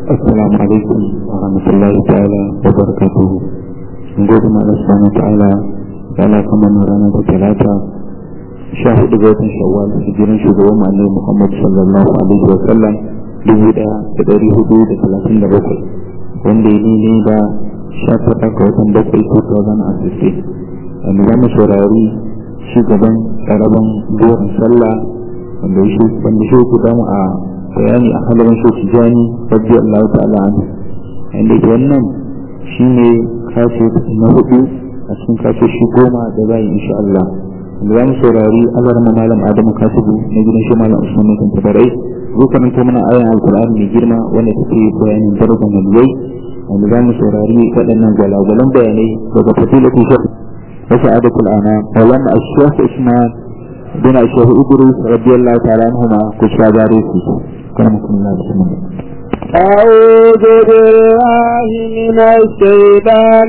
السلام عليكم ورحمة الله تعالى وبركاته نقول ما سبحانه وتعالى تعالى كما نرانا بثلاثة شاهد بيت شوال هجرين شغوة مع النبي محمد صلى الله عليه وسلم dubu ɗaya da ɗari hudu da talatin da bakwai wanda ya ne da sha tara ga watan bakwai 2016 wanda za mu saurari shugaban ƙaraban buwan sallah wanda shi ku damu a bayani a halarin shi tijani rabbi Allah ta'ala an inda ke wannan shine kashe na hudu a cikin kashe shi goma da bayan insha Allah wanda za mu saurari azar malam Adamu Kasibu na gidan shi malam Usman Mutan Tabarai zai karanta mana ayan alkur'ani mai girma wanda take bayanin darajar waliyai wanda za mu saurari waɗannan gwalagwalan bayanai daga fasilatu shek wa sa'adatul ana walan ashiyah isman bin ashiyah idris radiyallahu ta'ala anhuma ku shabare su كرمكم الله بسم الله أعوذ بالله من الشيطان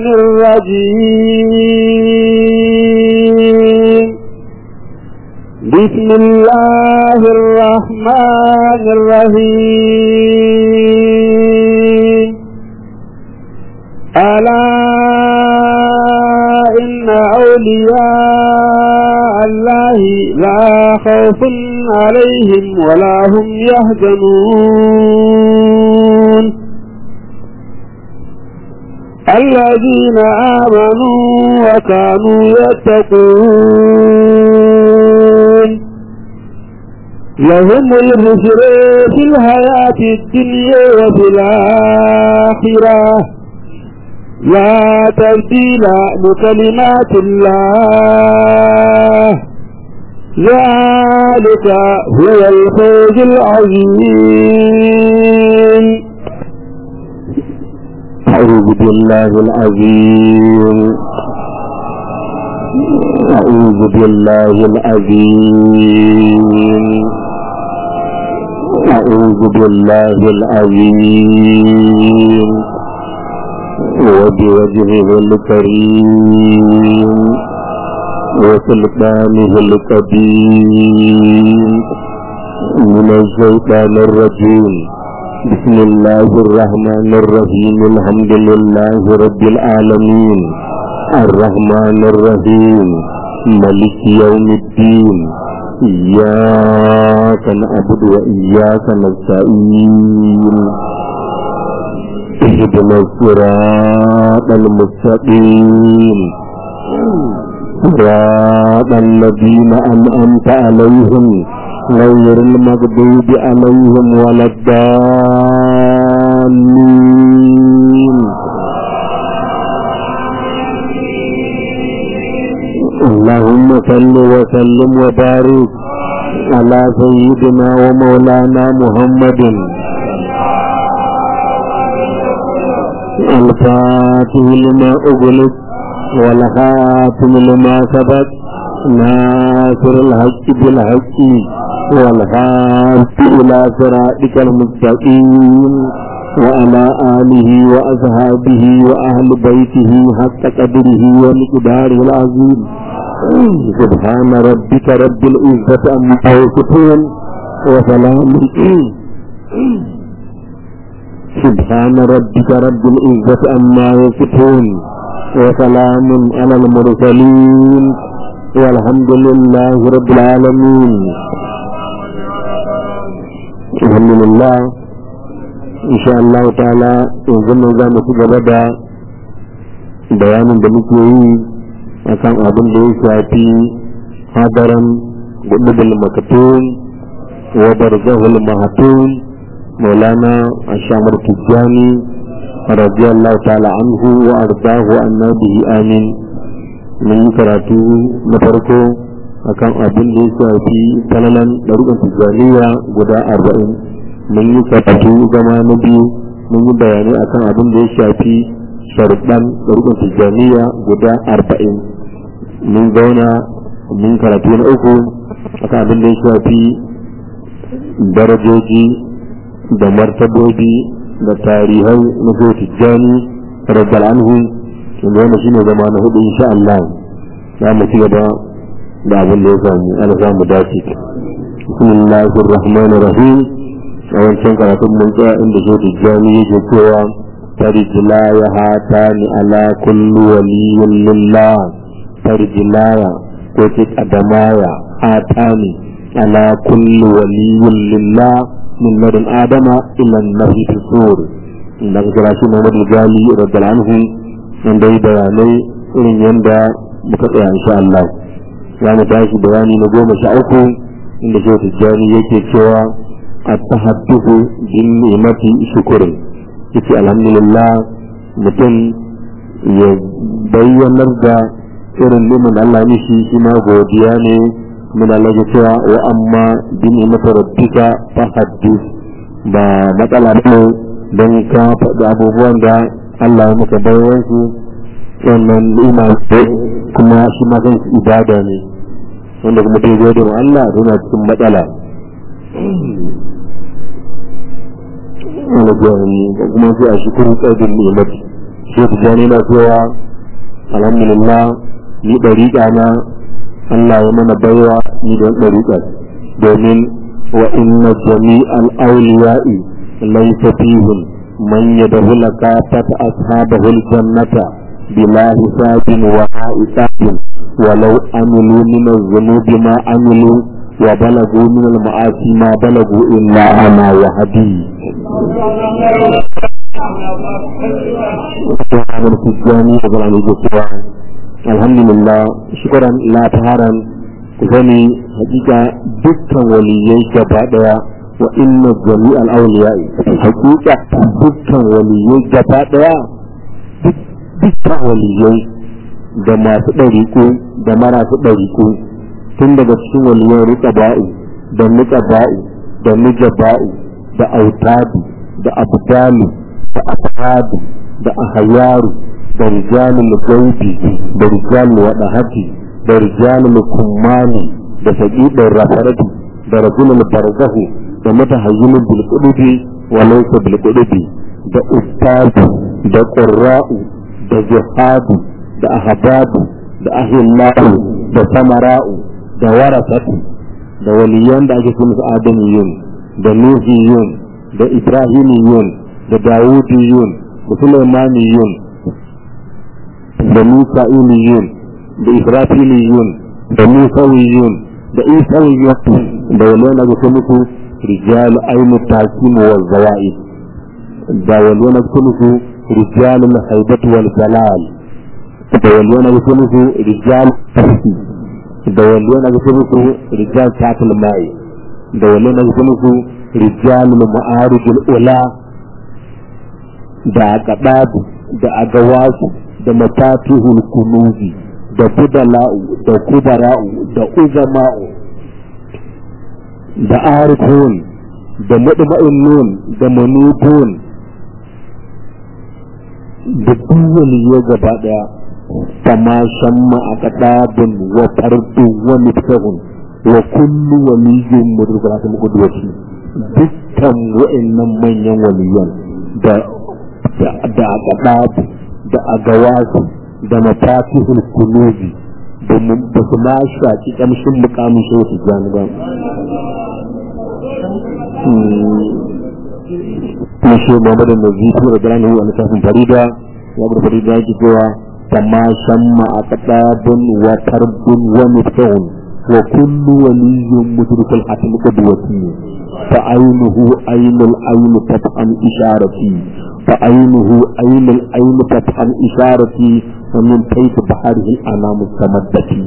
الرجيم بسم الله الرحمن الرحيم ألا إن أولياء الله لا خوف عليهم ولا هم يحزنون الذين آمنوا وكانوا يتقون لهم البشر في الحياة الدنيا وفي الآخرة لا تبديل لكلمات الله ذلك هو الفوز العظيم أعوذ بالله العظيم أعوذ بالله العظيم أعوذ بالله العظيم وبوجهه الكريم وسلطانه القديم من الشيطان الرجيم بسم الله الرحمن الرحيم الحمد لله رب العالمين الرحمن الرحيم ملك يوم الدين إياك نعبد وإياك نستعين اهدنا الصراط المستقيم صراط الذين أنعمت عليهم غير المغضوب عليهم ولا الضالين اللهم صل وسلم وبارك على سيدنا ومولانا محمد الفاتح لما أغلق والخاتم لما سبق ناصر الحق بالحق والهادي إلى صراطك المستقيم وعلى آله وأصحابه وأهل بيته حق قدره ومقداره العظيم سبحان ربك رب العزة عما يصفون وسلام سبحان ربك رب العزة عما يصفون وسلام على المرسلين والحمد لله رب العالمين الحمد لله إن شاء الله تعالى يظن za mu ci gaba da bayanin da muke yi akan abin da ya shafi hadaran gudubul makatun wa barzahul mahatun maulana ashamar tijjani radiyallahu ta'ala anhu wa ardahu annabihi amin mun yi karatu na farko akan abin da ya shafi falalan ɗarukan tijjaniya guda arba'in mun yi karatu zama na biyu mun yi bayanai akan abin da ya shafi sharuɗan ɗarukan tijjaniya guda arba'in mun zauna mun karatu na uku akan abin da ya shafi darajoji da martabobi da tarihai na so tijjani rabbal anhu wanda wannan shine zama na hudu insha Allah za mu ci gaba da abin da ya samu ana samu dace bismillahir rahmanir rahim a wancan karatun mun tsaya inda shi tijjani yake cewa tarjilaya hatani ala kullu waliyyin lillah tarjilaya ko ce kadamaya hatani ala kullu waliyyin lillah min ladun adama ila nahi fi sur inda ka kira shi Muhammad Gali radiyallahu anhu inda yi bayanai irin yanda muka tsaya insha Allah za mu tashi bayani na goma sha uku inda shi tijjani yake cewa التحدث بالنعمة شكر yace alhamdulillah mutum ya bayyanar da irin nimin Allah mishi shi ma godiya ne min Allah ya cewa wa amma bi ni'mati rabbika fahaddith ba matsala ne don ka faɗi abubuwan da Allah ya maka bayan su wannan ni'ima ce kuma shi ma kan ibada ne wanda kuma ta gode wa Allah yana cikin matsala wani jami'i da kuma sai a shukuru ƙarfin ni'imati shi ta jani na cewa alhamdulillah ni ɗariƙa na Allah ya mana baiwa ni don ɗariƙa domin wa inna jami'al awliya'i laysa fihim man yadkhulu kafata ashabahu aljannata bila hisabin wa hisabin ولو عملوا من الذنوب ما عملوا وبلغوا من المعاصي ما بلغوا إلا أنا وهدي الحمد لله شكرا لا تهارا كفني حقيقة دكا وليي جبادة وإن جميع الأولياء حقيقة دكا وليي جبادة دكا وليي da masu ɗariƙo da marasu ɗariƙo tun daga cikin waliyan rika ba'u da nika ba'u da nija ba'u da autadu da abdalu da afhadu da ahayaru da rijalul gaibi da rijalul wadahati da rijalul kummani da saƙiɗin rafarati da rajulul barzahu da mutahayyinul bilkudubi wa laysa bilkudubi da ustadu da qurra'u da jihadu da ahbabu da ahillahu da samara'u da warasatu da waliyan da ake kuma adamiyun da nuhiyun da ibrahimiyun da dawudiyun da sulaimaniyun da musa'iliyun da israfiliyun da musawiyun da isawiyun da waliyan da ake kuma rijalu ainu takimu wal zawa'id da waliyan da ake kuma rijalu haibatu wal jalal da waliyan da ake kuma rijal da waliyan da ake kuma rijal tatul mai da waliyan da ake kuma rijal ma'arijul ula da aqdabu da agawasu da mafatihul kunuzi da budala'u da kubara'u da uzama'u da arifun da madma'inun da manubun da duk waliyai gaba daya kama shamma a kadabun wa fardu wa miftahun wa kullu waliyyun mudrikun ta muku duwaci dukkan wa'annan manyan waliyan da da kadabu da agawasu da mafatihul kunuzi da su ma shaki kamshin mukamin shi su jani ba kuma shi Muhammad da Nazifu da Gani wa littafin Farida ya bar Farida yake cewa kama shamma a kadabun wa tarbun wa miftahun wa kullu waliyyun mudrikul hatim qudwati fa aynuhu aynul ayn tafham isharati fa aynuhu aynul ayn tafham isharati wa min kayf baharihi al-anam tamaddati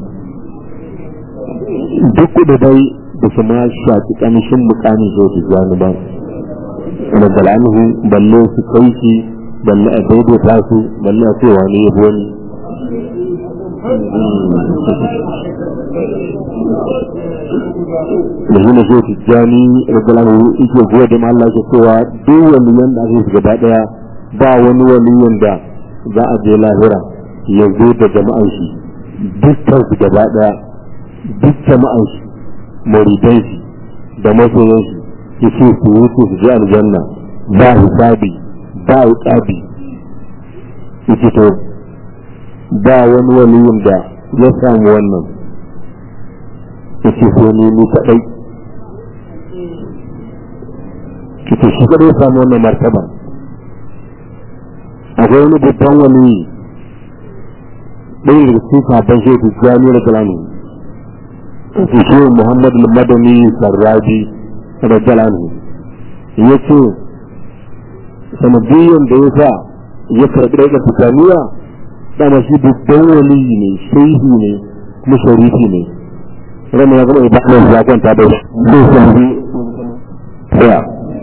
duk da dai da su ma shafi kamshin mukamin zo su gani ba da anhu balle su kai shi balle a daidaita su balle a cewa ne ya wani da shi na shi tijjani rabbalamu ike gode ma Allah ke cewa duk waliyan da ake gaba daya ba wani waliyan da za a je lahira ya zo da jama'an shi dukkan su gaba daya duk jama'an shi muridan shi da masoyan shi yake su wuce su ji aljanna ba hisabi ba iqabi yake to ba wani waliyin da ya samu wannan yake so ne ni kadai kike shi kadai samu wannan martaba akwai wani babban wani ɗaya daga cikin sabon shi ta jami'ar galani su shi muhammad madani sarrabi da galani ya ce sanadiyyar da ya sa ya karɓi daga tijjaniya dama shi babban waliyi ne shehi ne kuma sharifi ne ranar ya zama ibadan ya kwanta da zai sami tsaya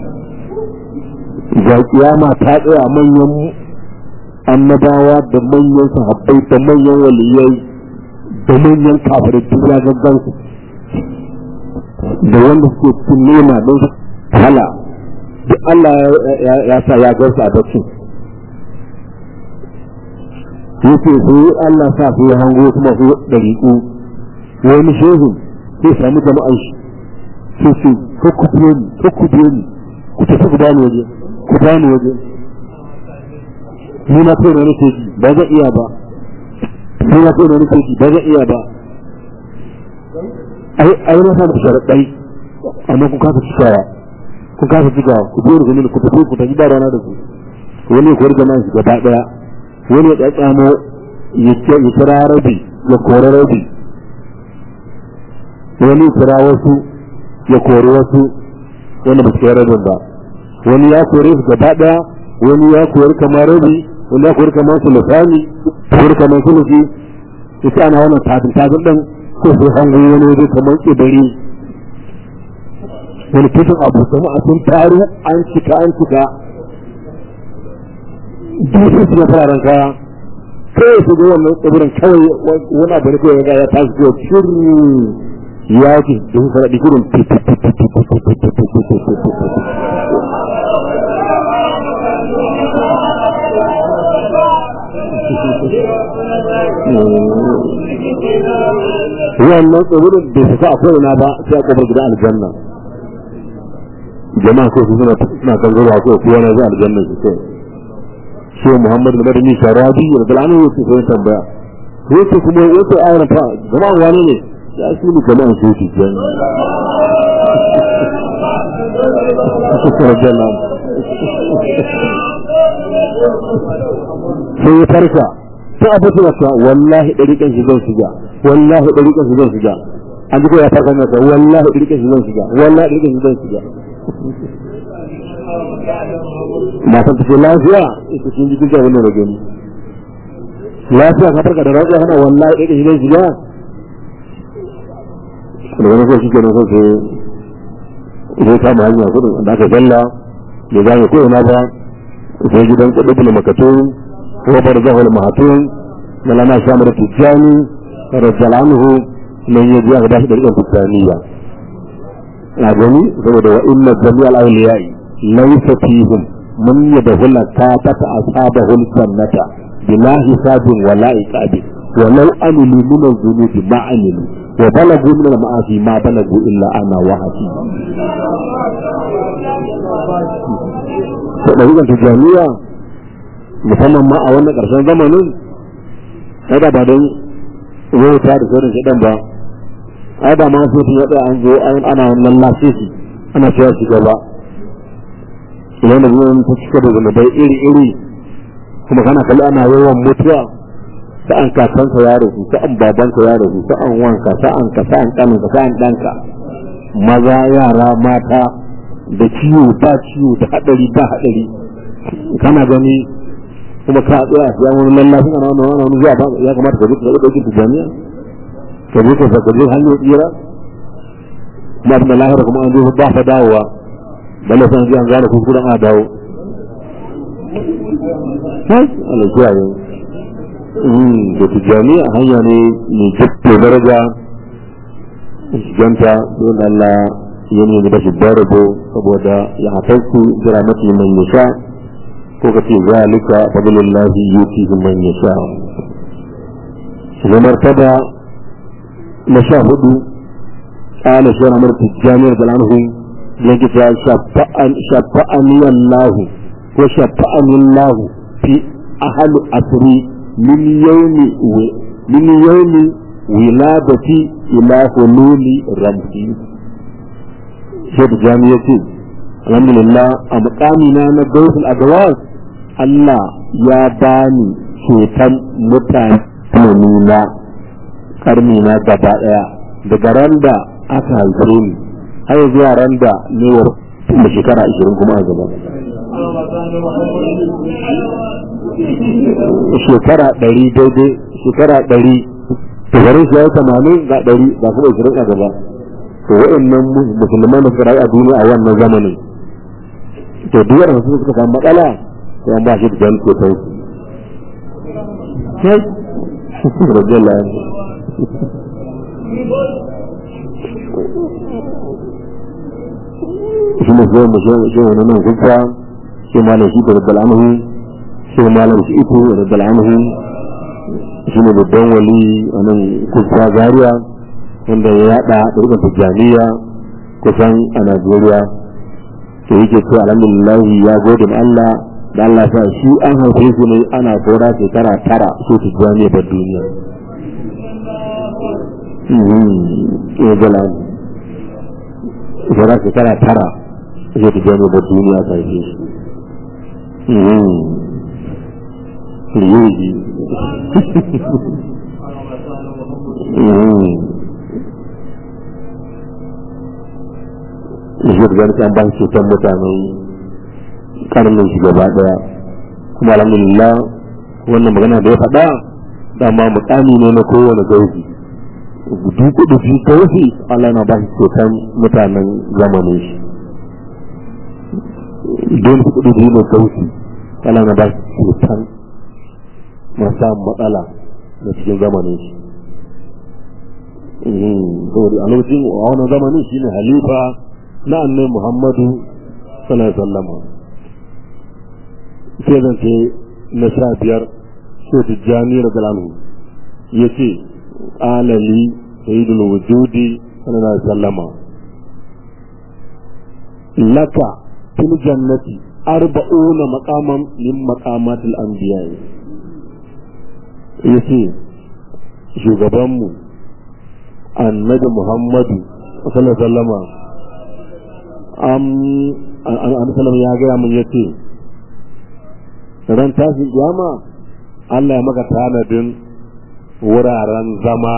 ga kiyama ta tsaya manyan annabawa da manyan sahabbai da manyan waliyai da manyan kafirai duk ya gaggan su da wanda suke cikin nema don hala duk Allah ya sa ya garsa a bacci yake su Allah sa su yi hango kuma su ɗariƙu wani shehu sai sami jama'an shi sai su kakku biyo ni kakku biyo ni ku tafi ku bani waje ku bani waje ni na kai na nake ji ba zan iya ba ni na kai na nake ji ba zan iya ba ai ai na samu sharaɗai amma kun kasa cikawa kun kasa cikawa ku biyo ni ku tafi ku tafi ba rana da ku wani ya kori jama'a shi gaba ɗaya wani ya tsatsamo ya kira rabi ya kori rabi wani kira wasu ya kori wasu wanda ba su kai rabin ba wani ya kori su gaba daya wani ya kori kamar rabi wani ya kori kamar su lisani kori kamar su nufi ita ana wannan tafin tafin ɗin ko sai hango wani waje kamar tsibiri wani kishin abu sama a sun taru an cika an cika duk su na fararen kaya kawai su ga wannan tsibirin kawai wani abu ne kawai ya tashi ko shiru ya ce da su faɗi gudun wannan tsibirin bai fita a kowane ba sai a kofar gidan aljanna jama'a ko su suna suna kan zuwa ko kowa na zuwa aljanna su kai shi muhammadu madani sharabi da dalanu yake sai tambaya yake kuma yake aure fa jama'a wani ne ya shi ne jama'an su shi jan sai ya farka sai abu suna cewa wallahi ɗariƙan shi zan shiga wallahi ɗariƙan shi zan shiga an ji ko ya farka nasa wallahi ɗariƙan shi zan shiga wallahi ɗariƙan shi zan shiga matan take lafiya ita sun ji duka wannan rage lafiya ka farka da rafiya kana wallahi ɗariƙan shi zan shiga da wani sai shike nan sai sai sai kama hanya kudin da aka zalla bai gane ko ina ba sai gidan kudin makatun ko bar zahul mahatun na lana shamar tijjani rajal anhu man yaji aka bashi da rikin tijjaniya a gani saboda wa inna jami'al awliya'i laysa fihim man yadkhulu kafata ashabahul jannata bila hisabin wala iqabi ولو عملوا من الذنوب ما عملوا وبلغوا من المعاصي ما بلغوا الا انا وحدي ɗariƙar tijjaniya musamman ma a wannan ƙarshen zamanin ai da ba don wauta da sauran shaɗan ba ai da ma sai sun yaɗa an zo ana wannan lasisi ana cewa shi gaba idan da zuwan ta cika da zunubai iri-iri kuma kana kalli ana yawan mutuwa sa'an kakanka ya rasu sa'an babanka ya rasu sa'an wanka sa'an ka sa'an kaninka sa'an ɗanka maza yara mata da ciwo ba ciwo da haɗari ba haɗari kana gani kuma ka tsaya ya wani lallafi ana wani wani wani zuwa ba ya kamata ka zuka ɗauki ta jami'a ka je ka saka je hanyar tsira kuma abin da lahira kuma an zo ba fa dawowa balle san ji an gane kuskuren a dawo hai Allah kiyaye da tijjani a hanya ne mai jikto daraja shiganta don Allah ya nemi da shi darabo saboda ya hafarku jira mafi man yasha ko ka ce zalika fadlullahi yutihi man yasha zama martaba na sha hudu قال شيخ عمر التجاني رضي الله عنه يجب شفعني الله وشفعني الله في أهل أسري من يوم من يوم ولادتي إلى حلول رمزي شيخ جامع يقول alhamdulillah a mukamina na gausul adwas Allah ya bani ceton mutane na karni na gaba daya daga ran da aka haife ni har zuwa ran da ne da shekara ashirin kuma a gaba shekara ɗari daidai shekara ɗari shekarun shi ya yi tamanin ga ɗari ba kuma ashirin a gaba to wa'annan musulman da suka rayu a duniya a wannan zamanin to duk waɗanda su suka samu matsala to an ba shi da jan kotai sai rajala shi ne zai mu shi wani nan kuka shi malam shi da rabbal anhu shi malam shi ito da rabbal anhu shi ne babban wali a nan kuka zaria wanda ya yada ɗaukar tijjaniya kusan a Najeriya to yake ce alhamdulillah ya gode ma Allah da Allah sa shi an haife su ne ana saura shekara tara so tijjaniya bar duniya ya gala saura shekara tara so tijjaniya bar duniya ta haife shi Riyoji. shi da an ba shi cutar mutanen karnin shi gaba daya kuma alhamdulillah wannan magana da ya faɗa dama mutane ne na kowane gauzi gudu kudu fi gauzi Allah na ba shi cutar mutanen zamanin shi don su kudu fi na gauzi Allah na ba shi cutar masu matsala na cikin zamanin shi saboda a lokacin a wannan zamanin shine halifa na annabi Muhammadu sallallahu alaihi wasallam sai zan ce na sha biyar sai tijjani da galanu ya ce alali sayyidul wujudi sallallahu alaihi wasallam laka fil jannati arba'una maqaman min maqamatil anbiya yace shugabanmu annabi Muhammadu sallallahu alaihi wasallam an salam ya gaya mun yace ran tashin kiyama Allah ya maka tanadin wuraren zama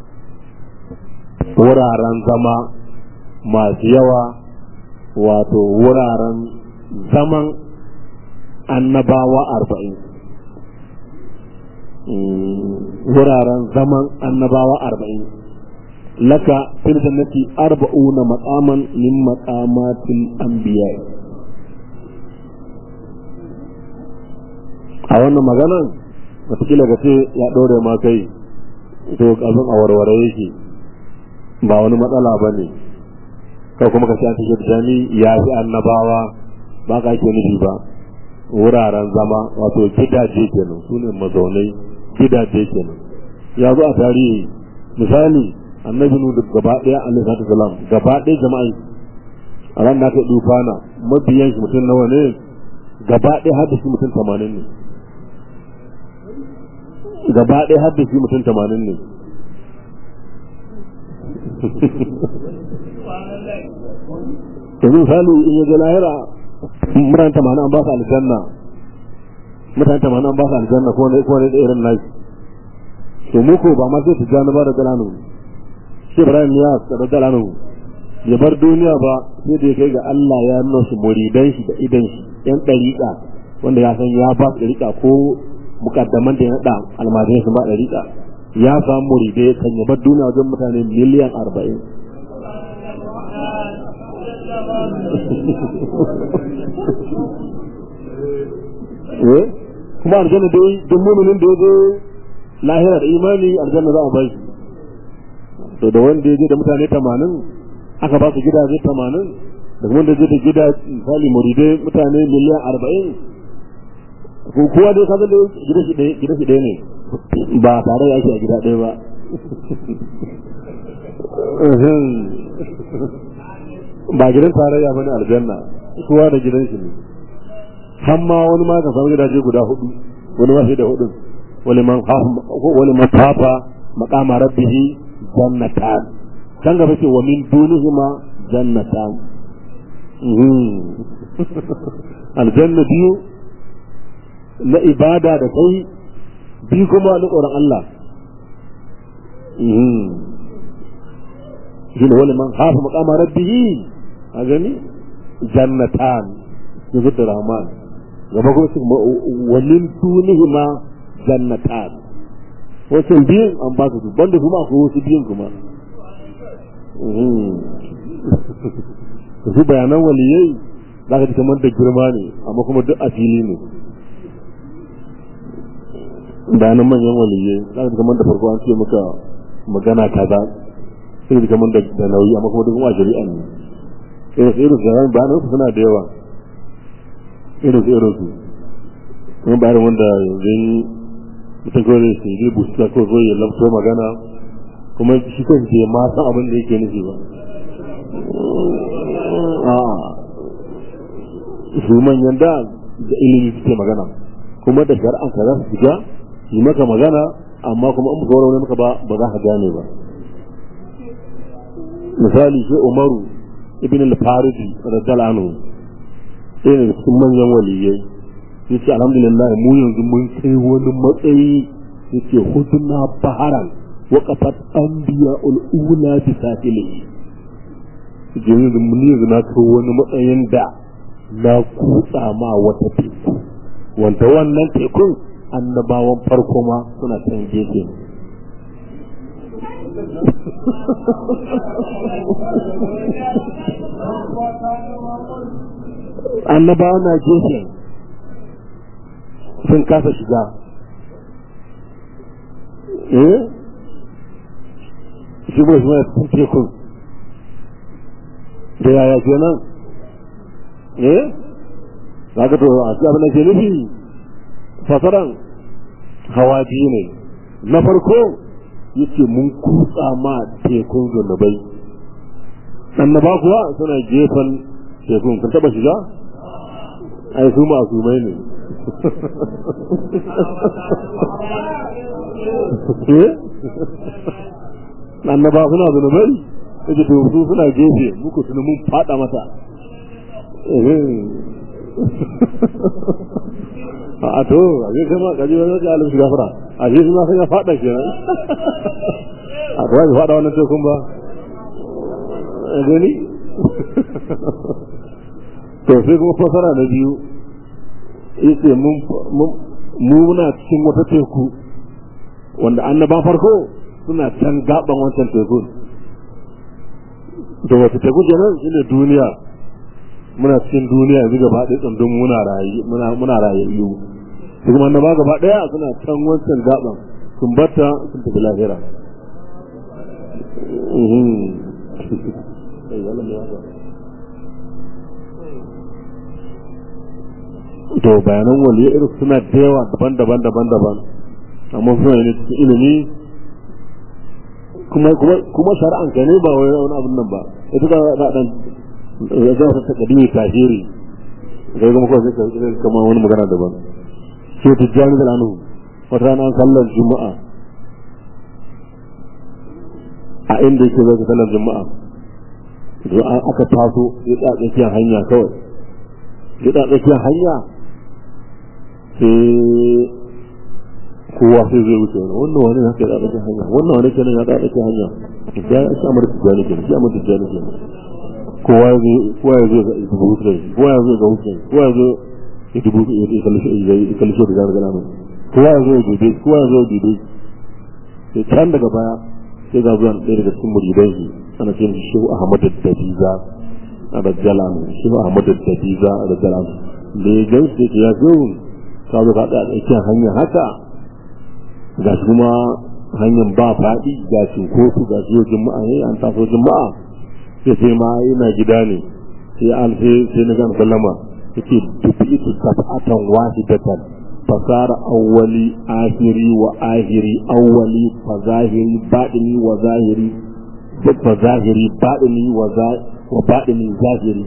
wuraren zama masu yawa wato wuraren zaman annabawa arba'in wuraren zaman annabawa arba'in laka fil jannati arba'una maqaman min maqamatil anbiya a wannan maganan wataƙila ga ce ya ɗore ma kai to abin a warware yake ba wani matsala ba ne kai kuma ka ce an tafi jami ya fi annabawa ba ka ake nufi ba wuraren zama wato gidaje kenan su ne mazaunai gidaje kenan ya zo a tarihi misali annabi nu da gaba daya alaihi salatu salam gaba daya jama'a a ran da aka dufana mabiyan shi mutum nawa ne gaba daya har da shi mutum 80 ne gaba daya har da shi mutum 80 ne yanzu misali in ya ga lahira mutane 80 an ba su aljanna mutane 80 an ba su aljanna ko ne ko ne da irin nashi to mu ko ba ma sai tijjani ba da galanu shi Ibrahim ya tsara galanu ya bar duniya ba sai da ya kai ga Allah ya nuna su muridan shi da idan shi yan dariƙa wanda ya san ya ba su dariƙa ko mukaddaman da ya nada almajirai sun ba dariƙa ya samu muridai kan ya bar duniya wajen mutane miliyan arba'in eh kuma aljanna dai duk muminin da ya je lahira da imani aljanna za a bai to da wanda ya je da mutane 80 aka ba su gidaje 80 da kuma da je da gida misali muridai mutane miliyan 40 ko kowa dai kaga da gida shi ɗaya gida shi ɗaya ne ba tare da ake a gida ɗaya ba ba gidan tarayya bane aljanna kowa da gidan shi ne har ma wani ma ka samu gidaje guda hudu wani ma sai da hudu wani man wani man fafa maqama rabbihi jannatan kan gaba ce wa min dunihima jannatan aljanna biyu na ibada da kai biyu kuma na tsoron Allah shi ne wani man hafa makama rabbihi a gani jannatan yanzu da rahman gaba kuma su walin dunihi ma jannatan wasu biyun an ba su banda kuma akwai wasu biyun kuma su bayanan waliyai za ka ji kamar da girma ne amma kuma duk a fili ne bayanan manyan waliyai za ka ji kamar da farko an ce maka magana kaza sai ji kamar da nauyi amma kuma duk kuma a shari'a ne irin su irin su bayanan bayanan su suna da yawa irin su irin su kuma bayanan wanda yanzu mutum kawai zai sai zai busta ko zo ya lafto magana kuma shi kan ke ma san abin da yake nufi ba su manyan da da ilimi suke magana kuma da shar'an ka za su shiga yi maka magana amma kuma in baka wani maka ba ba za ka gane ba misali sai umaru ibn al-faridi radiyallahu anhu sai ne cikin manyan waliyai yace alhamdulillah mu yanzu mun kai wani matsayi yace hudna baharan waqafat anbiya ul-ula bi safilihi yanzu mun yanzu na kai wani matsayin da na kutsa ma wata teku wanda wannan tekun annabawan farko ma suna can gefe annabawa na gefe sun kasa shiga eh shi bai suna cikin tekun da yaya kenan eh za ka to a ci abin da ke nufi fasaran hawa biyu ne na farko yace mun kutsa ma tekun zunubai annaba kuwa suna gefen tekun kun taba shiga ai su masu mai ne annaba suna zunubai yace to su suna gefe muku tuni mun fada mata a to a zai kama kaji wani wajen alim shiga fara a shi suna sai ya fada kenan a to ya fada wannan tekun ba gani to sai kuma fasara na biyu yace mun muna cikin wata teku wanda annaba farko suna can gaban wancan tekun da wata teku kenan shine duniya muna cikin duniya yanzu gaba ɗaya tsandun muna rayu muna muna rayayyu su kuma annaba gaba ɗaya suna can wancan gaban sun batta sun tafi lahira to bayanan waliya irin suna da yawa daban-daban daban-daban amma suna ne cikin ilimi kuma kuma shari'an ka ne ba wai wani abin nan ba ita da dan ya zama ta kadimi kafiri ga kuma ko sai ka kama wani magana daban sai tijjani da anu wata rana an sallar juma'a a inda yake zai sallar juma'a to aka taso ya tsaya tsakiyar hanya kawai ya tsaya tsakiyar hanya sai kowa sai zai wuce wani wannan wani haka ya tsaya hanya wannan wani kenan ya tsaya tsakiyar hanya ya shi amur tijjani kenan shi amur tijjani kenan kowa ya zo kowa ya zo ga dubu hutu kowa ya zo ga hutu kowa ya zo ya dubu ya kalli shi da zara gana mai kowa ya zo ya dube kowa ya zo ya dube sai can daga baya sai ga zuwan ɗaya daga cikin muridan shi ana ce shi shehu ahmad dabiza a rajjalan shehu ahmad dabiza a rajjalan da ya gan sai ya zo ka zo ka tsaya tsakiyar hanya haka ga shi kuma hanyar ba faɗi ga cinkoso ga shi yau juma'a ne an taso juma'a sai sai ma ina gida ne sai an sai sai na gana sallama yake dubi itu sab'atan wahidatan fasara awwali ahiri wa ahiri awwali fa zahiri badini wa zahiri fa zahiri badini wa wa badini zahiri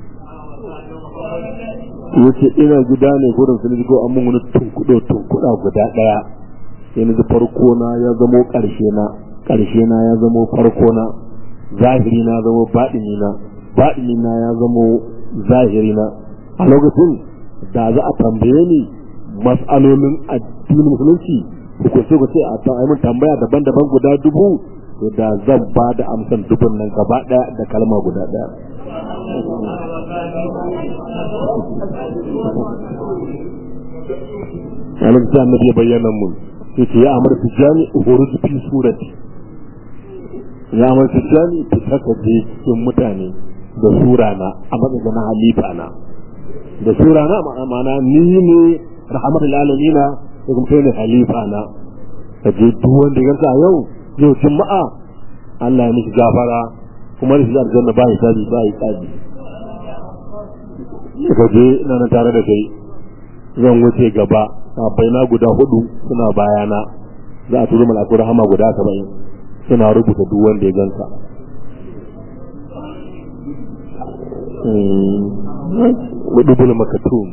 yace ina gida ne gurin sun ko amma wani tunkudo tunkuda guda daya sai na ji farko na ya zamo karshe na karshe na ya zamo farko na zahiri na zamo baɗini na baɗini na ya zamo zahirina a lokacin da za a tambaye ni mas'alolin addinin musulunci hukunce ku ce a ta mun tambaya daban-daban guda dubu to da zan ba da amsan dubun nan gaba daya da kalma guda daya Alim ta annabi ya bayyana mun yace ya amar tijani uhuruj fi surati ya amar tijani ta saka je cikin mutane da sura na a matsayin na halifa na da sura na ma'ana ni ne rahmatul alamina da kuma kai ne halifa na ka je duk wanda ya ganka yau yau juma'a Allah ya miki gafara kuma da shi aljanna ba ya tabi ba ya tabi ka je ina nan tare da kai zan wuce gaba sabai na guda hudu suna bayana za a turu malaku rahama guda saba'in suna rubuta duk wanda ya ganka ودبل مكتوم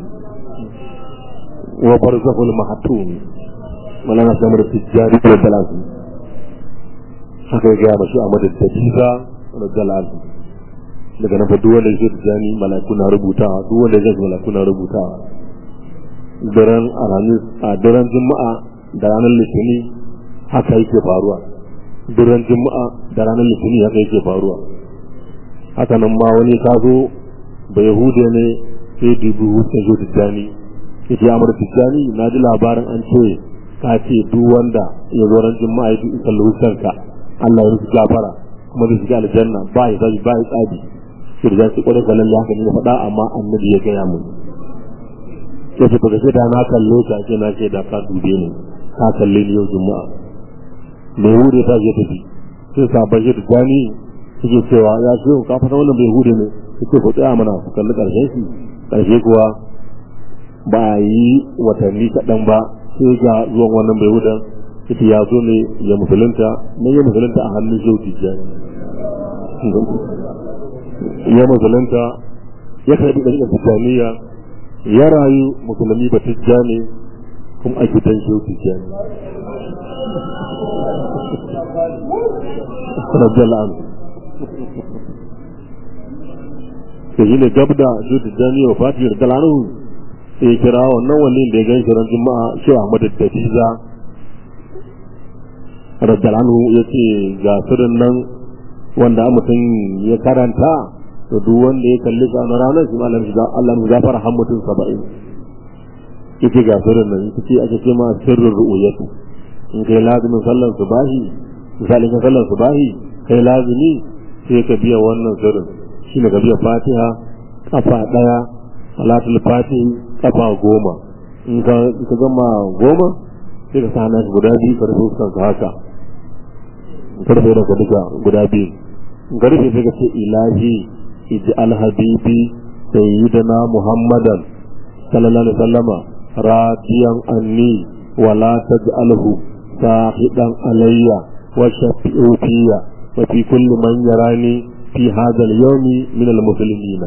وبرزه المحتوم مولانا سامر التجاري والدلازم haka ya gaya mashi a madaddajiza da dalazi daga nan fa duk wanda zai tijani malaku na rubutawa duk wanda zai malaku na rubutawa daren alhamis a daren juma'a da ranar litini haka yake faruwa daren juma'a da ranar litini haka yake faruwa haka nan ma wani ka zo ba yahude ne sai dubu hutun zo tijjani ya ce amur tijjani na ji labarin an ce ka ce duk wanda ya zo ran juma'a ya fi kalli hutanka Allah ya rufe gafara kuma zai shiga aljanna ba ya zabi ba ya tsabi sai da su kwarai ga lalle haka ne faɗa amma annabi ya gaya mun sai ce baka da na kalle ka ce na ce da ka dube ni ka kalle ni yau juma'a mai hure ta je tafi sai sabon shi tijjani suke cewa ya ce ka fata wannan bai hure ne suke ku tsaya mana ku kalli ƙarshen shi ƙarshe kuwa ba a yi watanni kaɗan ba sai ga zuwan wannan bai hudan ita ya zo ne ya musulunta na ya musulunta a hannun shehu tijjani ya musulunta ya karɓi ɗariƙar tijjaniya ya rayu musulmi ba tijjani kuma a gidan shehu tijjani radiyallahu anhu da shi ne gab da shi da jani wa fati da dalanu sai kira wannan wallin da ya gan shi ran juma'a shi Ahmad da Diza radalanu ya ce ga sirrin nan wanda mutum ya karanta to duk wanda ya kalli sa na ranar shi malam shi Allah mu gafara har mutum 70 yake ga sirrin nan yake ce ake ce ma sirrin ru'uyatu in kai lazimin sallan subahi misalin ka sallan subahi kai lazimi sai ka biya wannan sirrin shi ne biya fatiha kafa ɗaya salatul fatihi kafa goma in ka gama goma sai ka sa hannun guda biyu ka rufe fuskanka haka ka rufe da duka guda biyu in ka rufe sai ka ce ilahi ij'al habibi sayyidina muhammadan sallallahu alaihi wasallama radiyan anni wala taj'alhu sahidan alayya wa shafi'u fiyya wa fi kulli man yarani fi hadha al-yawm min al-muslimina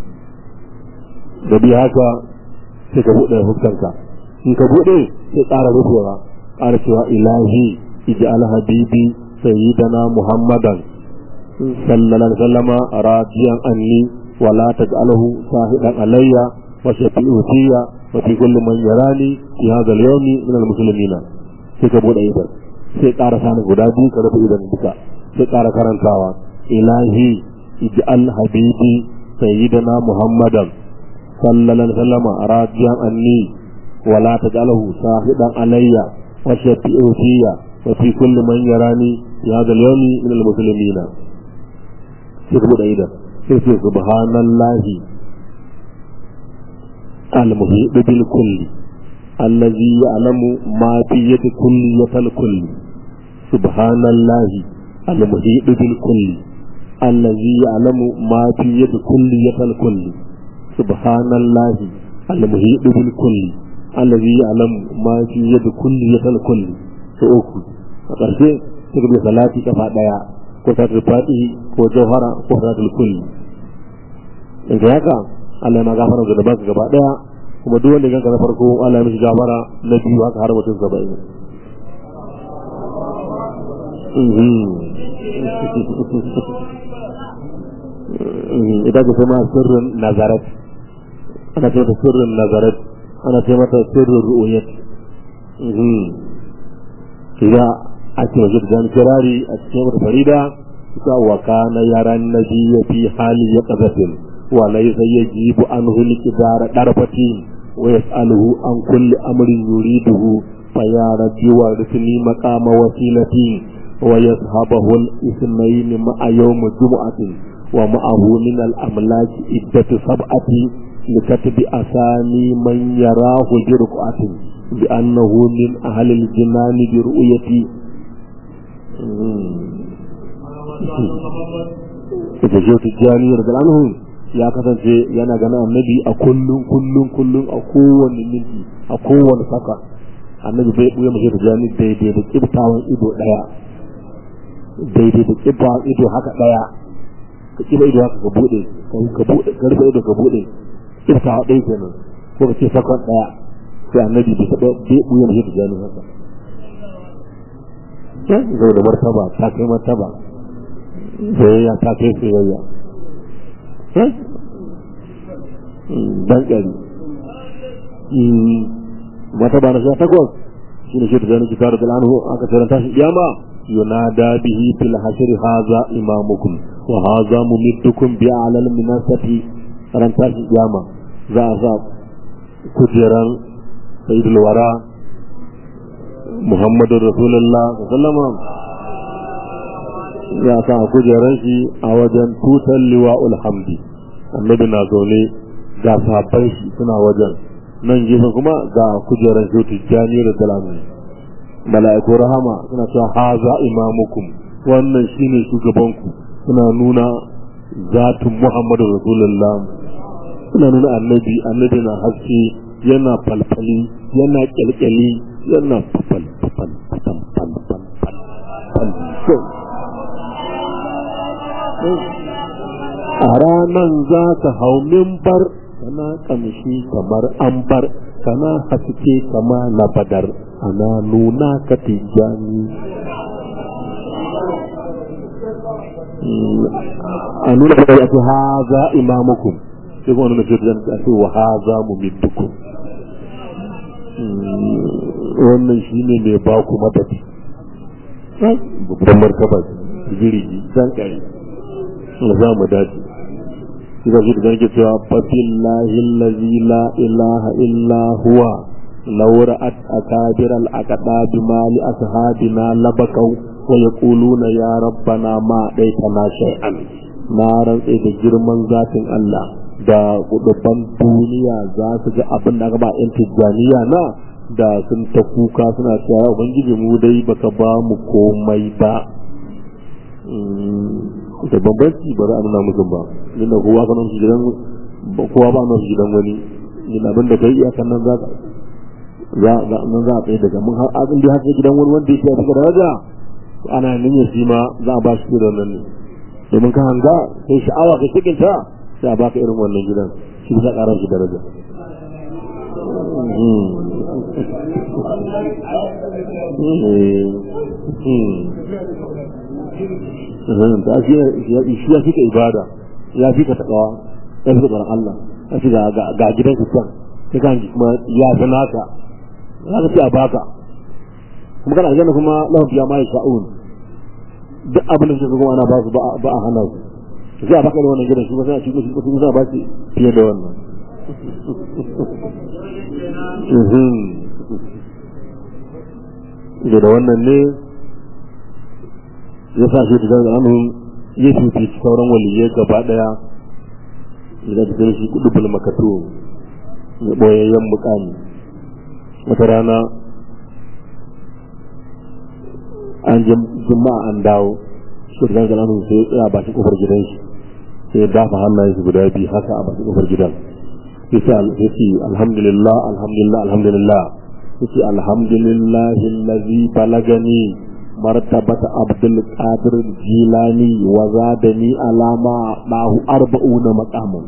da bi haka sai ka bude huskanka in ka bude sai ƙara rufewa ƙara cewa ilahi ij'al habibi sayyidana muhammadan sallallahu alaihi wasallama radiyan anni wa la taj'alhu sahidan alayya wa shafi'u fiyya wa fi kulli man yarani fi hadha al-yawm min al-muslimina sai ka bude idan sai ƙara sani guda biyu ka rufe idan duka sai ƙara karantawa ilahi ij'al habibi sayyidina muhammadan sallallahu alaihi wasallam radiyan anni wa la taj'alhu sahidan alayya wa shafi'u fiyya wa fi kulli man yarani ya hadha al-yawm min al-muslimin sai bude idan sai sai subhanallahi al-muhit bil kulli الذي يعلم ما في يد كل يتلكل سبحان الله المحيط بالكل الذي يعلم ما في يد كل يتلكل سبحان الله المحيط بالكل الذي يعلم ما في يد كل يتلكل سوكو فقرسي تقبل صلاتي كفا ديا ko ta fatihi ko jauhara ko salatul kulli in ga haka Allah ma gafara ga da gaba daya kuma duk wanda ganka na farko Allah ya mishi gafara na biyu haka har mutum saba'in ita ce kuma sirrin nazarat ana ce mata sirrin nazarat ana ce mata sirrin ru'uyat idan a ce wajen da kirari a cikin wata farida ita wa kana yaran nabiyya fi hali ya qazatin wa laysa yajibu anhu liqdara darfatin wa yas'aluhu an kulli amrin yuriduhu fa ya rabbi wa risni maqama wasilati wa yashabahu al-ithnayn ma'a yawm jum'atin wa ma'ahu min al-amlak iddatu sab'ati لكتب أسامي من يراه برقعة بأنه من أهل الجنان برؤيتي ita ce tijjani daga anhu ya kasance yana gana annabi a kullum kullum kullum a kowane minti a kowane saka annabi bai buya mace tijjani daidai da kibtawan ido daya daidai da kibtawan ido haka daya ka kiba ido haka ka bude ka bude ka rufe ido ka bude kibtawa ɗaya kenan ko ka ce sakon daya sai annabi bai taɓa bai buya mace tijjani haka zai da martaba ta kai martaba soyayya ta kai soyayya dan ƙari martaba na sha takwas shi ne shi da zanen kitar da lanu aka taranta shi kiyama yunada bihi fil hashr haza imamukum wa haza mumiddukum bi alal minasati ran tashi kiyama za a sa kujeran sayyidul wara Muhammadu Rasulullah sallama ya sa kujeran shi a wajen tutar liwa'ul hamdi annabi na zaune ga sahabban shi suna wajen nan gefe kuma ga kujeran shi tijjani da salamu mala'iku rahama suna cewa haza imamukum wannan shine shugabanku suna nuna zatin Muhammadu Rasulullah suna nuna annabi annabi na haske yana falfali yana kyalkyali yana fafal fafal fafal fafal fafal a ranan za ka hau mimbar kana kamshi kamar ambar kana haske kama na badar ana nuna ka tijjani a nuna ka ya ce haza imamukum sai kuma nuna jirgin a ce wa haza mumiddukum wannan shi ne mai ba ku madadi babban martaba jirgi zan kare da za mu dace shi ga shi da zan cewa fafillahi allazi la ilaha illa huwa laura at akabir al aqda bi mali ashabina labakau wa yaquluna ya rabbana ma daitana shay'an na rantsa da girman zatin Allah da kudubban duniya za su ga abin da aka ba yan tijjaniya na da sun ta kuka suna cewa ubangiji mu dai baka ba mu komai ba da bambanci ba za a nuna musu ba inda kowa ka nufi gidan kowa ba nufi gidan wani yin abin da kai iyakan nan za za nan za a tsaye daga mun har abin da ya haka gidan wani wanda yake a cikin daraja ana nan ya shi ma za a ba shi da nan ne domin ka hanga kai sha'awa kai cikin ta sai a baka irin wannan gidan shi za ƙara shi daraja ta shi ya fi ka ibada ya fi ka taɓawa ya fi tsoron Allah ya fi ga gidan ku can sai kan kuma ya fi naka za ka fi a baka kuma kana aljanna kuma lahu biya ma yasha'un duk abin da suka kuma ana ba su ba a hana su sai a baka da wannan gidan shi ba sai a cikin shi kuma sai a ba shi fiye da wannan da wannan ne ya sa shi da anhu ya fifi sauran waliyai gaba daya da da shi kudubul makato ya boyayyen mukami wata rana an juma'a an dawo shi da zanga anhu sai ya ba shi kofar gidan shi sai ya dafa hannayen shi guda biyu haka a bakin kofar gidan yace alhamdulillah alhamdulillah alhamdulillah yace alhamdulillah allazi balagani مرتبة عبد القادر الجيلاني وزادني على ما معه أربعون مقاما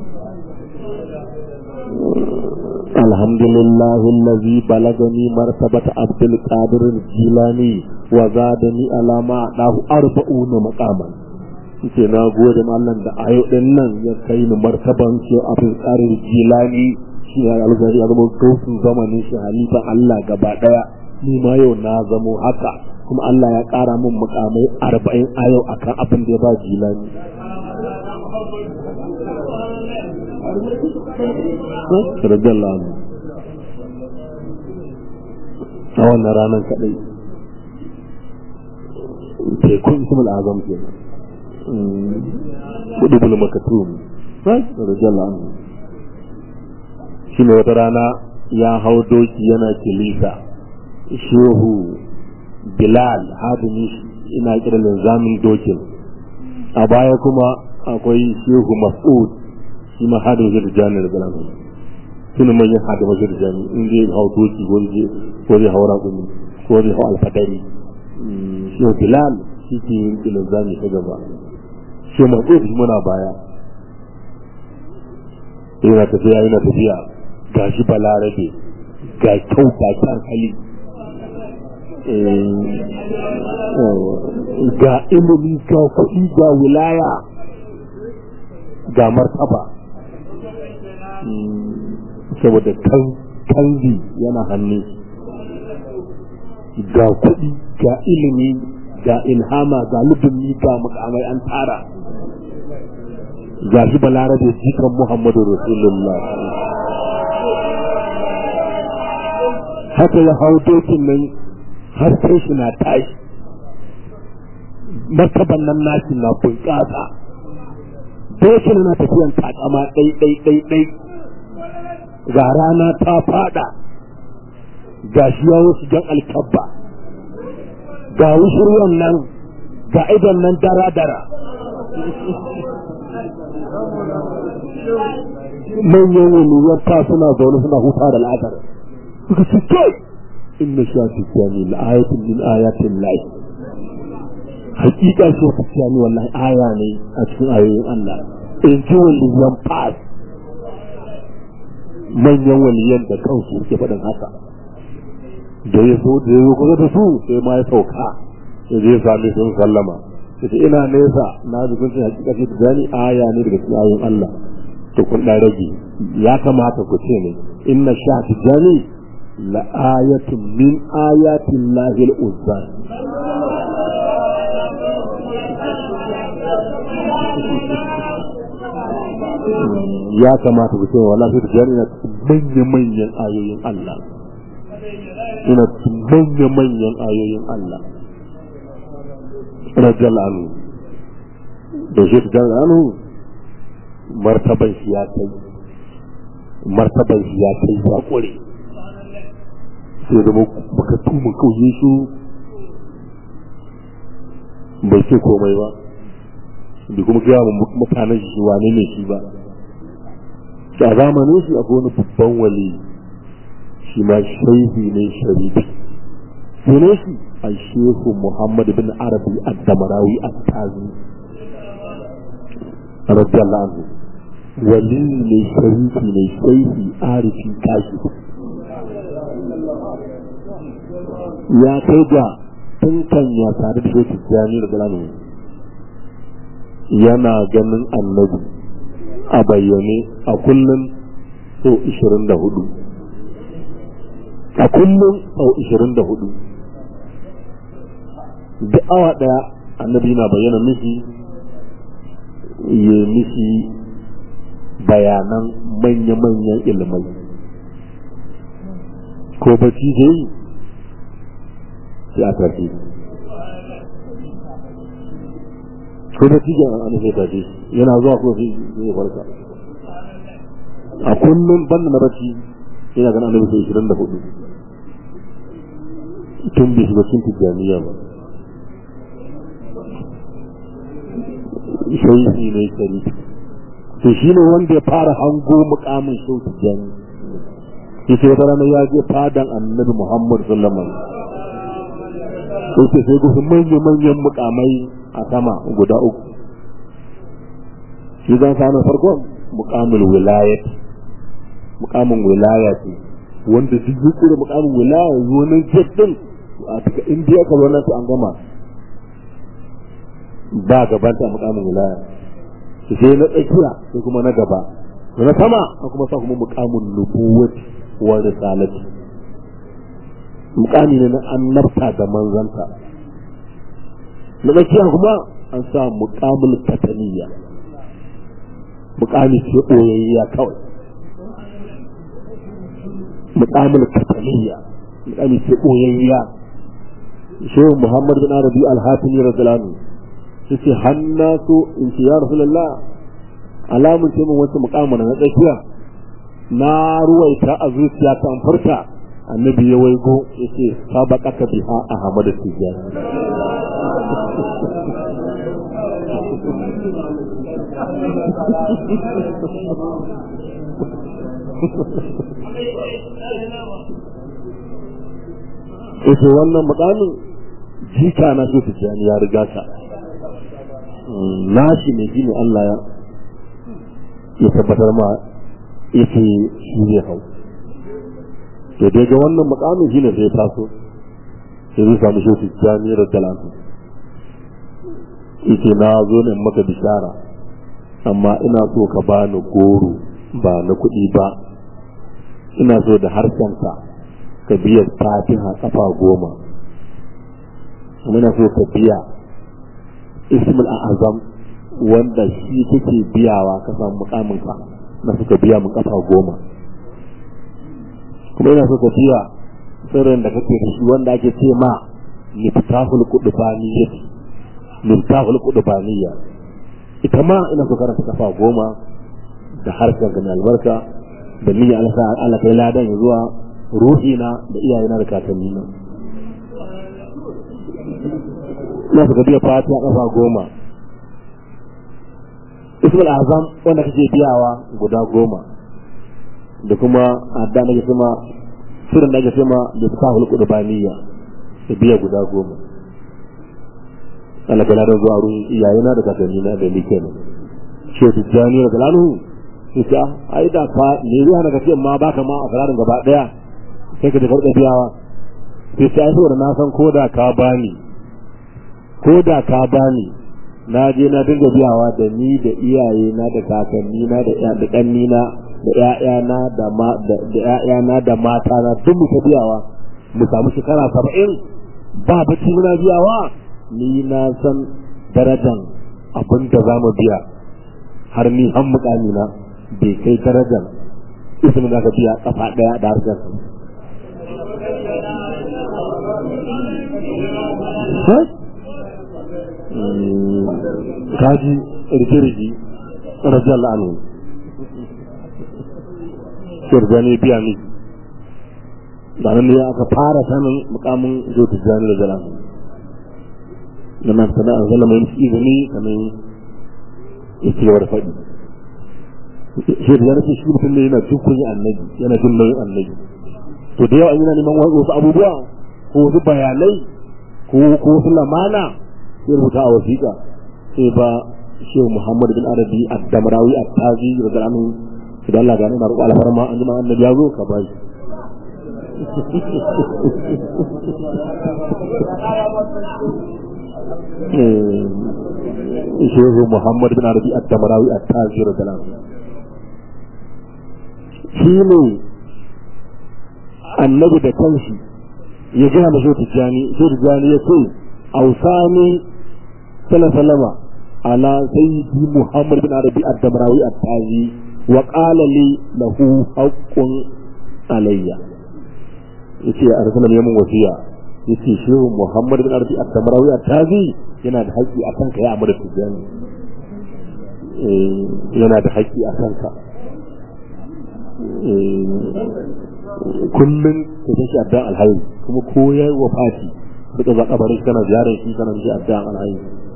الحمد لله الذي بلغني مرتبة عبد القادر الجيلاني وزادني على ما معه أربعون مقاما ce na gode Allah da ayo din nan ya kai ni martaban ce abin tsarin jilani shi ya algari ya zama gausun zamanin shi halifa Allah gaba daya ni ma yau na zamo haka kuma Allah ya kara min mukamai arba'in a yau akan abin da ya ba jilani radiyallahu anhu a wannan ranar kadai tekun ismul azam ke kudu bulu makatum radiyallahu anhu shi ne wata rana ya hau doki yana kilisa shehu bilal hadini ina kira linzamin dokin a baya kuma akwai shehu mas'ud shi ma hadin shi da jami'ar galan su ne manyan hadin mashi da jami in zai hau doki ko zai hau raƙumi ko zai hau alfadari shehu bilal shi ke yin linzami ta gaba shehu mas'ud shi muna baya yana tafiya yana tafiya ga shi balarabe ga kyau ga kyan hali ga ilimi ga kuɗi ga wilaya ga martaba saboda kanzi yana hannu ga kuɗi ga ilimi ga ilhama ga lubin ga mukamai an tara ga shi balarabe jikan muhammadu rasulullah haka ya hau dokin nan har sai shi na tashi martaban nan nashi na bunƙasa dokin na tafiyan takama ɗai ɗai ɗai ɗai ga rana ta fada ga shi ya wasu jan alkabba ga wushirwan nan ga idon nan dara dara manyan waliyan ta suna zaune suna huta da al'adar suka ce kai inna shafi kiyami la'ayatun min ayatin lahi hakika shi su kiyami wallahi aya ne a cikin ayoyin Allah in ji waliyan fas manyan waliyan da kansu suke faɗin haka da ya zo da ya zo kusa da su sai ma ya sauka ya je sami sun sallama yace ina nesa na ji kun ce hakika shi tijani aya ne daga cikin ayoyin Allah to kun dan rage ya kamata ku ce ne inna sha tijani la ayatun min ayatin lahil uzza ya kamata ku ce wallahi tijani na cikin manyan ayoyin Allah ina cikin manyan ayoyin Allah rajal anhu da shi da anhu martaban shi ya kai martaban shi ya kai ya kure sai da baka tuma kauye shi bai ce komai ba da kuma gaya mu mutanen shi wane ne shi ba a zamanin shi akwai wani babban wali shi ma shaihi ne sharifi sunan shi الشيخ محمد بن عربي الدمراوي التازي رضي الله عنه ولي ne sharifi ne shaihi arifi kashi ya kai ga tun kan ya tare da shi jami da galanu yana ganin annabi a bayyane a kullum sau 24 a kullum sau 24 duk awa daya annabi na bayyana mishi ya mishi bayanan manya-manyan ilmai ko bacci da yi sai a tafi ko bacci da an sai tafi yana zuwa ko sai ya farka a kullum banda na bacci yana ganin annabi sai 24 tun bai shiga cikin tijjaniya ba shaihi ne kari to shi ne wanda ya fara hango mukamin shautu jani yace wata rana ya je fadan annabi muhammad sallallahu alaihi wasallam sai gusu manyan manyan mukamai a sama guda uku shi zan sami farkon mukamul wilayat mukamin wilaya ce wanda duk yake da mukamin wilaya zo nan jaddin a daga indiya ka zo nan to an gama ba gabanta a mukamin wilaya sai na tsakiya sai kuma na gaba da na sama a kuma sa kuma mukamin nubuwati wa risalati mukami ne na annabta da manzanta na tsakiya kuma an sa mukamul kataniya mukami ce ɓoyayya kawai mukamul kataniya mukami ce ɓoyayya shehu muhammad bin arabi al-hatimi radiyallahu yace hannasu in ce ya rasulullah alamun ce mun wasu mukamin na tsakiya na ruwaita a zuciya kan furta annabi ya waigo yace sabaqaka biha ahmad tijani Ita wannan mukamin jika na so tijani ya riga ka nashi ne shi ne Allah ya ya tabbatar ma ya ce shi ne hau to dai ga wannan mukamin shi ne sai taso sai zai samu shi jami'ar talatu yace na zo ne maka bishara amma ina so ka bani goro ba na kuɗi ba ina so da harshenka ka biya fatiha kafa goma ina so ka biya ismul azam wanda shi kake biyawa ka samu mukamin ka na suka biya mu kafa goma kuma ina so ka biya sirrin da kake da shi wanda ake ce ma miftahul qudbaniyya miftahul qudbaniyya ita ma ina so karanta kafa goma da harkar ga albarka da niyyar Allah Allah kai ladan zuwa ruhina da iyayena da kakannina na suka biya fatiha kafa goma ismul azam wanda kake biyawa guda goma da kuma adda na ke sama surin da ake sama da suka hulku da baniya da biya guda goma Allah kala da zuwa ruhin iyayena da kakannina da ni kenan shi ta jani da kalalu ita ai da fa ne ruwa daga ce ma baka ma a kararin gaba daya sai ka da karɓa biyawa sai sai saboda na san ko da ka bani ko da ka bani na je na dinga biyawa da ni da iyaye na da kakanni na da da kanni na da ƴaƴana da ma da ƴaƴana da mata na duk mu biyawa mu samu shekara 70 ba bacci muna biyawa ni na san darajan abin da za mu biya har ni an mukami na bai kai darajan ismin da ka biya kafa daya da harkar kaji rike-rike rajal anu shirgani biya ne da nan ne aka fara sanin mukamin zo ta jani da jalan da nan sana an zama mai izini kamar yake yawar faɗi shi da yana shi mutum ne yana dukkan yi annabi yana jin nauyin annabi to da yawa yana neman wasu abubuwa ko wasu bayanai ko wasu lamana ya rubuta a wasiƙa sai ba shehu muhammad bin arabi ad-damrawi at-tazi da anhu da Allah gane na roƙo alfarma an jima annabi ya zo ka ba shi shehu muhammad bin arabi ad-damrawi at-tazi da anhu shi ne annabi da kanshi ya gina da shehu tijjani shehu tijjani ya ce ausani salama ala sayyidi muhammad bin arabi ad-damrawi at-tazi wa qala li lahu haqqun alayya yace a rasulun yamin wasiya yace shehu muhammad bin arabi ad-damrawi at-tazi yana da haƙƙi akan ka ya amara tijjani yana da haƙƙi akan ka kullum ka tashi addan alhayi kuma ko ya yi wafati duka za kabarin kana ziyarar shi kana mishi addan alhayi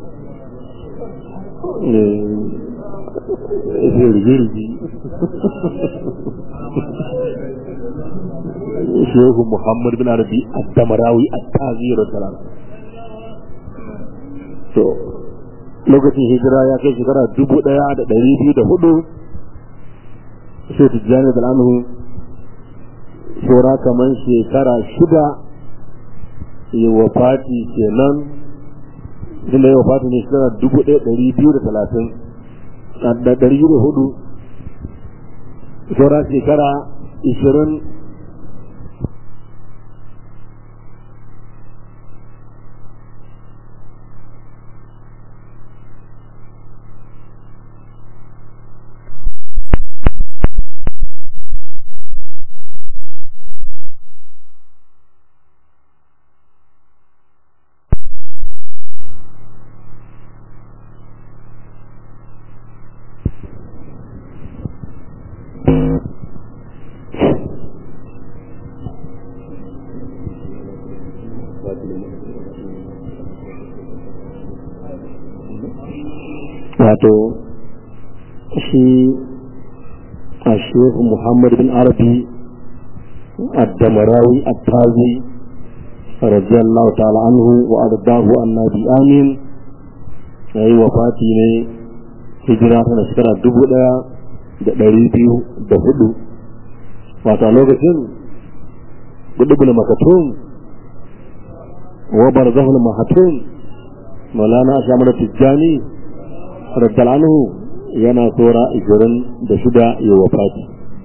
sai rige-rige shehu muhammad bin arabi addamarawi attazir salam to lokacin hijira ya kai shekara dubu daya da dari biyu da hudu sai tijjani da anhu saura kamar shekara shida ya wafati kenan tun da yau fata ne shekara dubu ɗaya ɗari biyu da talatin da ɗari biyu da hudu saura shekara ishirin wato shi a shehu muhammad bin arabi الدمراوي التازي رضي الله تعالى عنه وأرضاه النبي آمين أي وفاتي ne hijira tana shekara dubu ɗaya da ɗari biyu da hudu wata lokacin gudubul makatun wa barzahul mahatun maulana ashamar tijjani raddal anhu yana tsora ishirin da shida ya wafati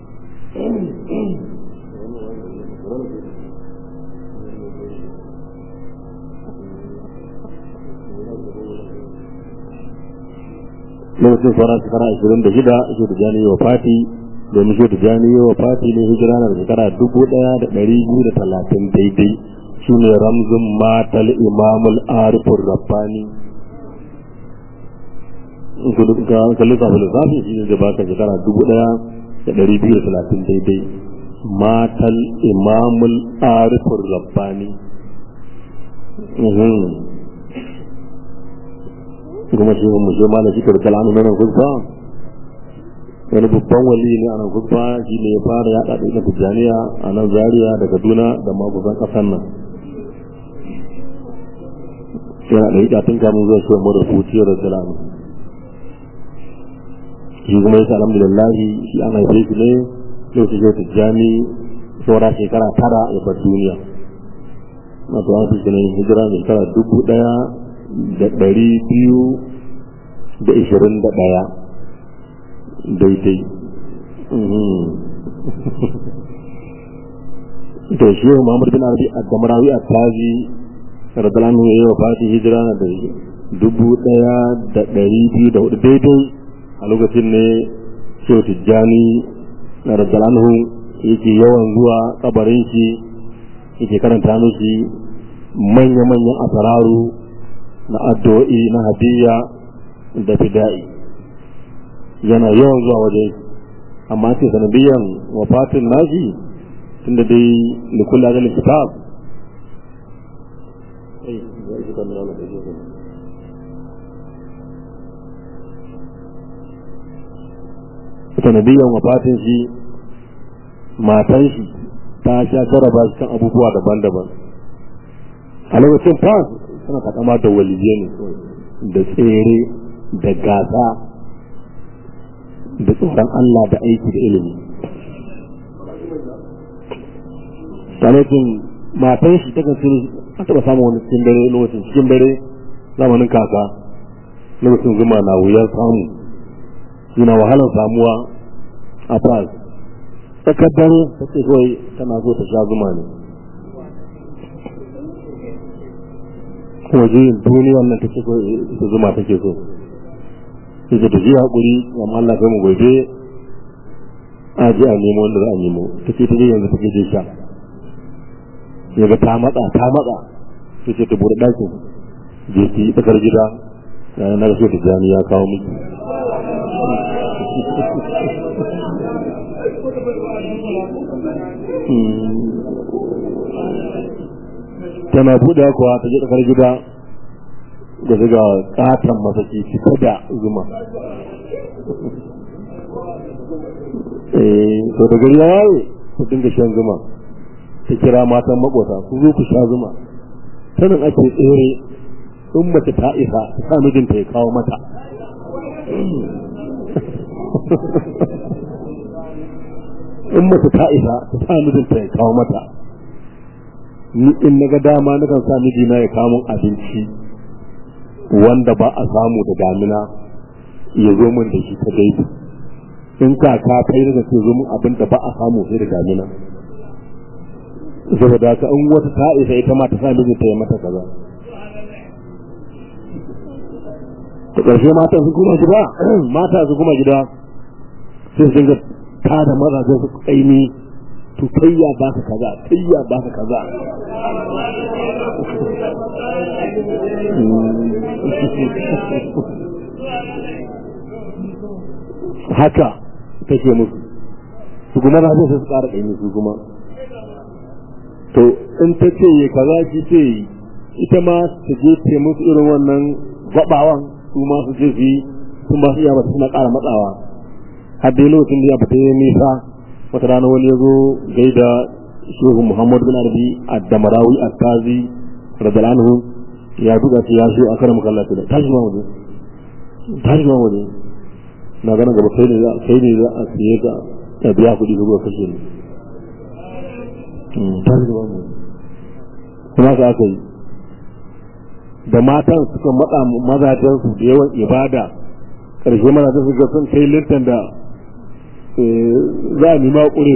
lokacin sauran shekara ashirin da shida shi da jani wa fati domin shi da jani wa fati ne hijira na shekara dubu ɗaya da ɗari biyu da talatin daidai shi ne ramzin matal imamul arifur rabbani ka lissafa lissafi shi ne da baka shekara dubu ɗaya da ɗari biyu da talatin daidai matal imamul arifur rabbani kuma shi mu shi malam shi karkal anu nan kusa wani babban wali ne a nan kusa shi ne ya fara yaɗa da ita tijjaniya a nan zaria da kaduna da magudan ƙasar nan yana da ita tun kamun zuwa shi mu da fuciyar da salamu shi kuma yasa alhamdulillah shi an haife shi ne yau shi yau tijjani saura shekara tara ya bar duniya wato an fi ne hijira shekara dubu ɗaya da ɗari biyu da ishirin da ɗaya daidai da shi yau Muhammad bin Arabi a Damarawi a Tazi radalanu ya yi wa fati hijira na da dubu ɗaya da ɗari biyu da hudu daidai a lokacin ne Shehu Tijjani na radalanu yake yawan zuwa kabarin shi yake karanta mishi manya-manyan asararu na addu'o'i na hadiyya da fida'i yana yawan zuwa waje amma ce sanadiyan wafatin nashi tunda dai da kula da kitab sanadiyan wafatin shi matan shi ta sha jaraba shi kan abubuwa daban-daban a lokacin fa suna takama da waliyai ne da tsere da gasa da tsoron Allah da aiki da ilimi sanatun matan shi ta kasir a taɓa samun wani cikin dare lokacin cikin dare zamanin kaka lokacin zuma na wuyar samu suna wahalar samuwa a fas tsakar dare ta ce kawai tana so ta sha zuma ne waje duniyar nan take so ita zuma take so sai ta ji hakuri amma Allah kai mu gobe a ji a nemo wanda za a nemo ta ce ta je yanzu take je sha ya ga ta matsa ta matsa sai ce ta bude ɗakin je ki tsakar gida yana na so ta jani ya kawo miki tana buɗe kuwa ta je tsakar gida da daga katon masaki fita da zuma to da gari ya waye ku dinga shan zuma ta kira matan makota ku zo ku sha zuma sanin ake tsere in mace ta isa ta sa mijinta ya kawo mata in mace ta isa ta sa mijinta ya kawo mata ni in na ga dama na kan sa mijina ya kawo abinci wanda ba a samu da damina ya zo min da shi ta gaibu in kaka ta yi daga ce zo min abin da ba a samu sai da damina saboda haka in wata ta isa ita ma ta sa mijinta ya mata kaza ta ƙarshe mata su kuma gida mata su kuma gida sai su dinga ta da mazajen su kaimi to kayya ba ka kaza kayya ba ka kaza haka take musu su kuma na sai su ƙara kaimi su kuma to in ta ce ya kaza shi ce yi ita ma ta je ce musu irin wannan gabawan su ma su je su yi su ma su iya ba suna ƙara matsawa har dai lokacin da ya fita ya nisa wata rana wani ya zo gaida shehu muhammadu bin arabi ad-damarawi at-tazi radiyallahu anhu ya duka shi ya shi akara mukallata da tashi ma waje tashi ma waje na ganin gaba kai ne za kai ne za a siye ka ka biya kuɗi ka zuwa kashe ni tashi ma waje kuma ka aka yi da matan suka matsa mazajensu da yawan ibada ƙarshe mazajen su ga sun kai littan da za a nima ƙure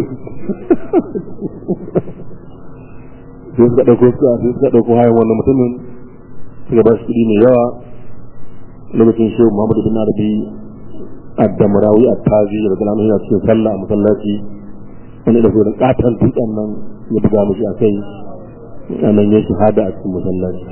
su sai suka ɗauko su sai suka ɗauko hayan wannan mutumin suka ba shi kuɗi mai yawa lokacin shehu muhammadu bin arabi addamarawi attazi da zalamu yana cikin sallah a masallaci wani da da katon dutsen nan ya buga mishi a kai a nan ya shahada a cikin masallaci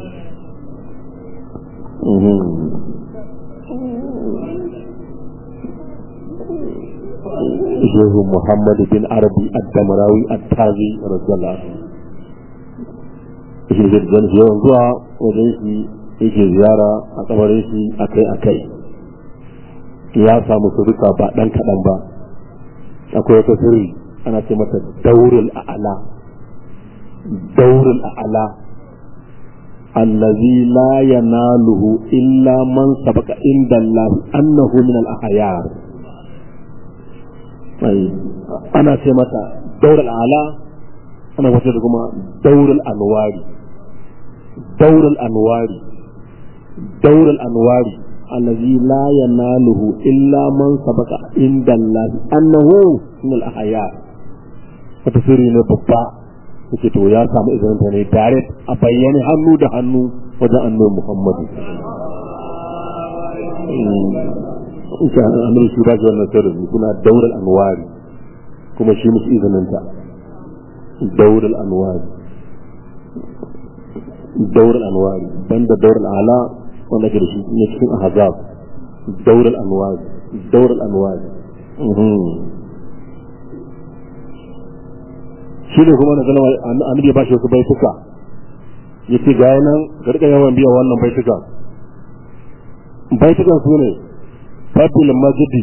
shehu muhammad bin arabi ad-damarawi at-tazi radiyallahu anhu shi da zan yawan zuwa wajen shi yake ziyara a kabarin shi akai akai ya samu suruka ba dan kadan ba akwai wata sirri ana ce mata daurul a'ala daurul a'ala allazi la yanaluhu illa man sabaka inda Allah annahu min al-ahyar ana ce mata daurul ala ana wata da kuma daurul anwari daurul anwari daurul anwari allazi la yanaluhu illa man sabaka inda Allah annahu min al-ahya wata sirri ne babba yake to ya samu izinin ta ne direct a bayyane hannu da hannu wajen annabi Muhammadu insha Allah amin shi ba shi wannan sirri kuna daurul anwari kuma shi musu izinin ta daurul anwari daurul anwari banda daurul ala wanda ke da shi ne cikin ahzab daurul anwari daurul anwari shi ne kuma na zama annabi ya bashi wasu baituka yace ga nan garka yawan biya wannan baituka baitukan su ne fabil majidi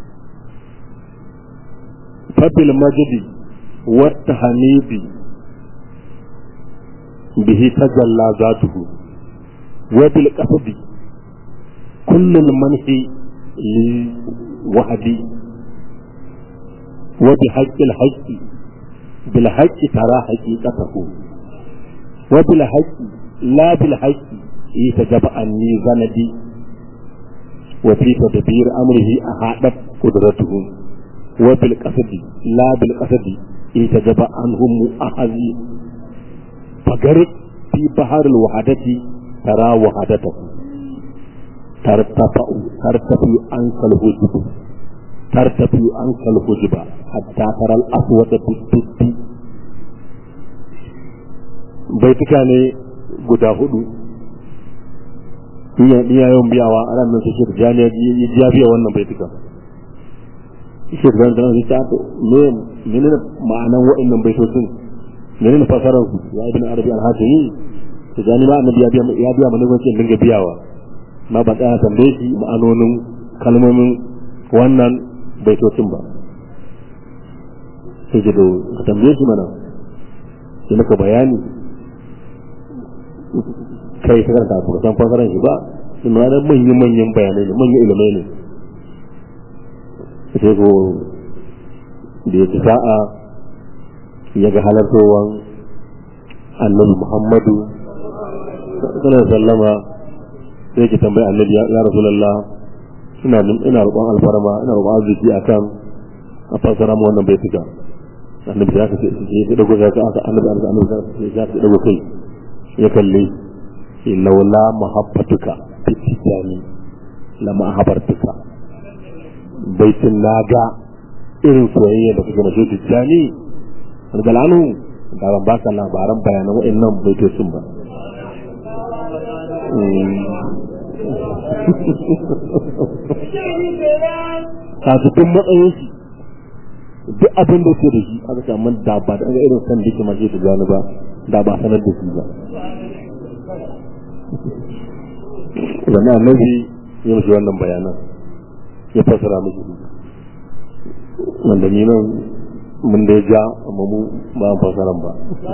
fabil majidi wata hamidi bihi tajalla zatuhu wa bil qasdi kullul manhi li wahdi wa bi haqqil haqqi bil haqqi tara haqiqatahu wa bil haqqi la bil haqqi itajaba anni zanadi وفي تدبير أمره أحاطت قدرته وبالقصد لا بالقصد يتجب عنهم أحذي فقرق في بحر الوحدة ترى وحدته ترتفع ترتفع عنك الهجب ترتفع عنك الهجب حتى ترى الأسود بالتد بيتك ne guda hudu iya yawan biyawa a ranar su shirya jani ya biya wannan baituka shirya da nan ta to me menene ma'anan wa'annan baitocin menene fasarar su ya ibn arabi al-hatimi to jani ma annabi ya biya ya biya mana gwancin dinga biyawa ma ba tsaya tambaye shi ma'anonin kalmomin wannan baitocin ba sai ji ka tambaye shi mana sai maka bayani kai ta karanta ba san fasaran shi ba suna da manyan manyan bayanai ne manyan ilimai ne sai ko da ya ci sa'a ya ga halartowan annabi muhammadu sallallahu sallama sai ki tambayi annabi ya rasulullah ina ina roƙon alfarma ina roƙon arziki akan a fassara mu wannan baituka annabi ya kace ya dago ya ka aka annabi annabi ya ka dago kai ya kalle laula mahabbatuka fitani lama habartuka baitin naga irin soyayya da kuka mashi tijjani galanu da ban baka labaran bayanan wa'annan baitocin ba kasu duk matsayin shi duk abin da ke da shi aka ce amma da ba da irin san da ke mashi tijjani ba da ba sanar da shi ba zama annabi ya mashi wannan bayanan ya fasara musu wanda ni nan mun da ja amma mu ba mu fasaran ba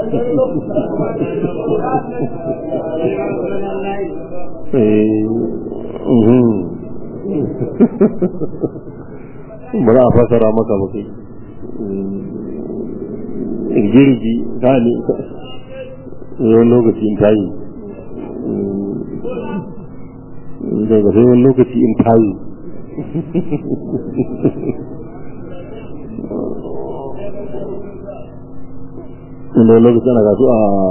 ba za a fasara maka ba kai girgi gani yawan lokaci in tayi daga sai wani lokaci in tayi inda lokaci ana gasu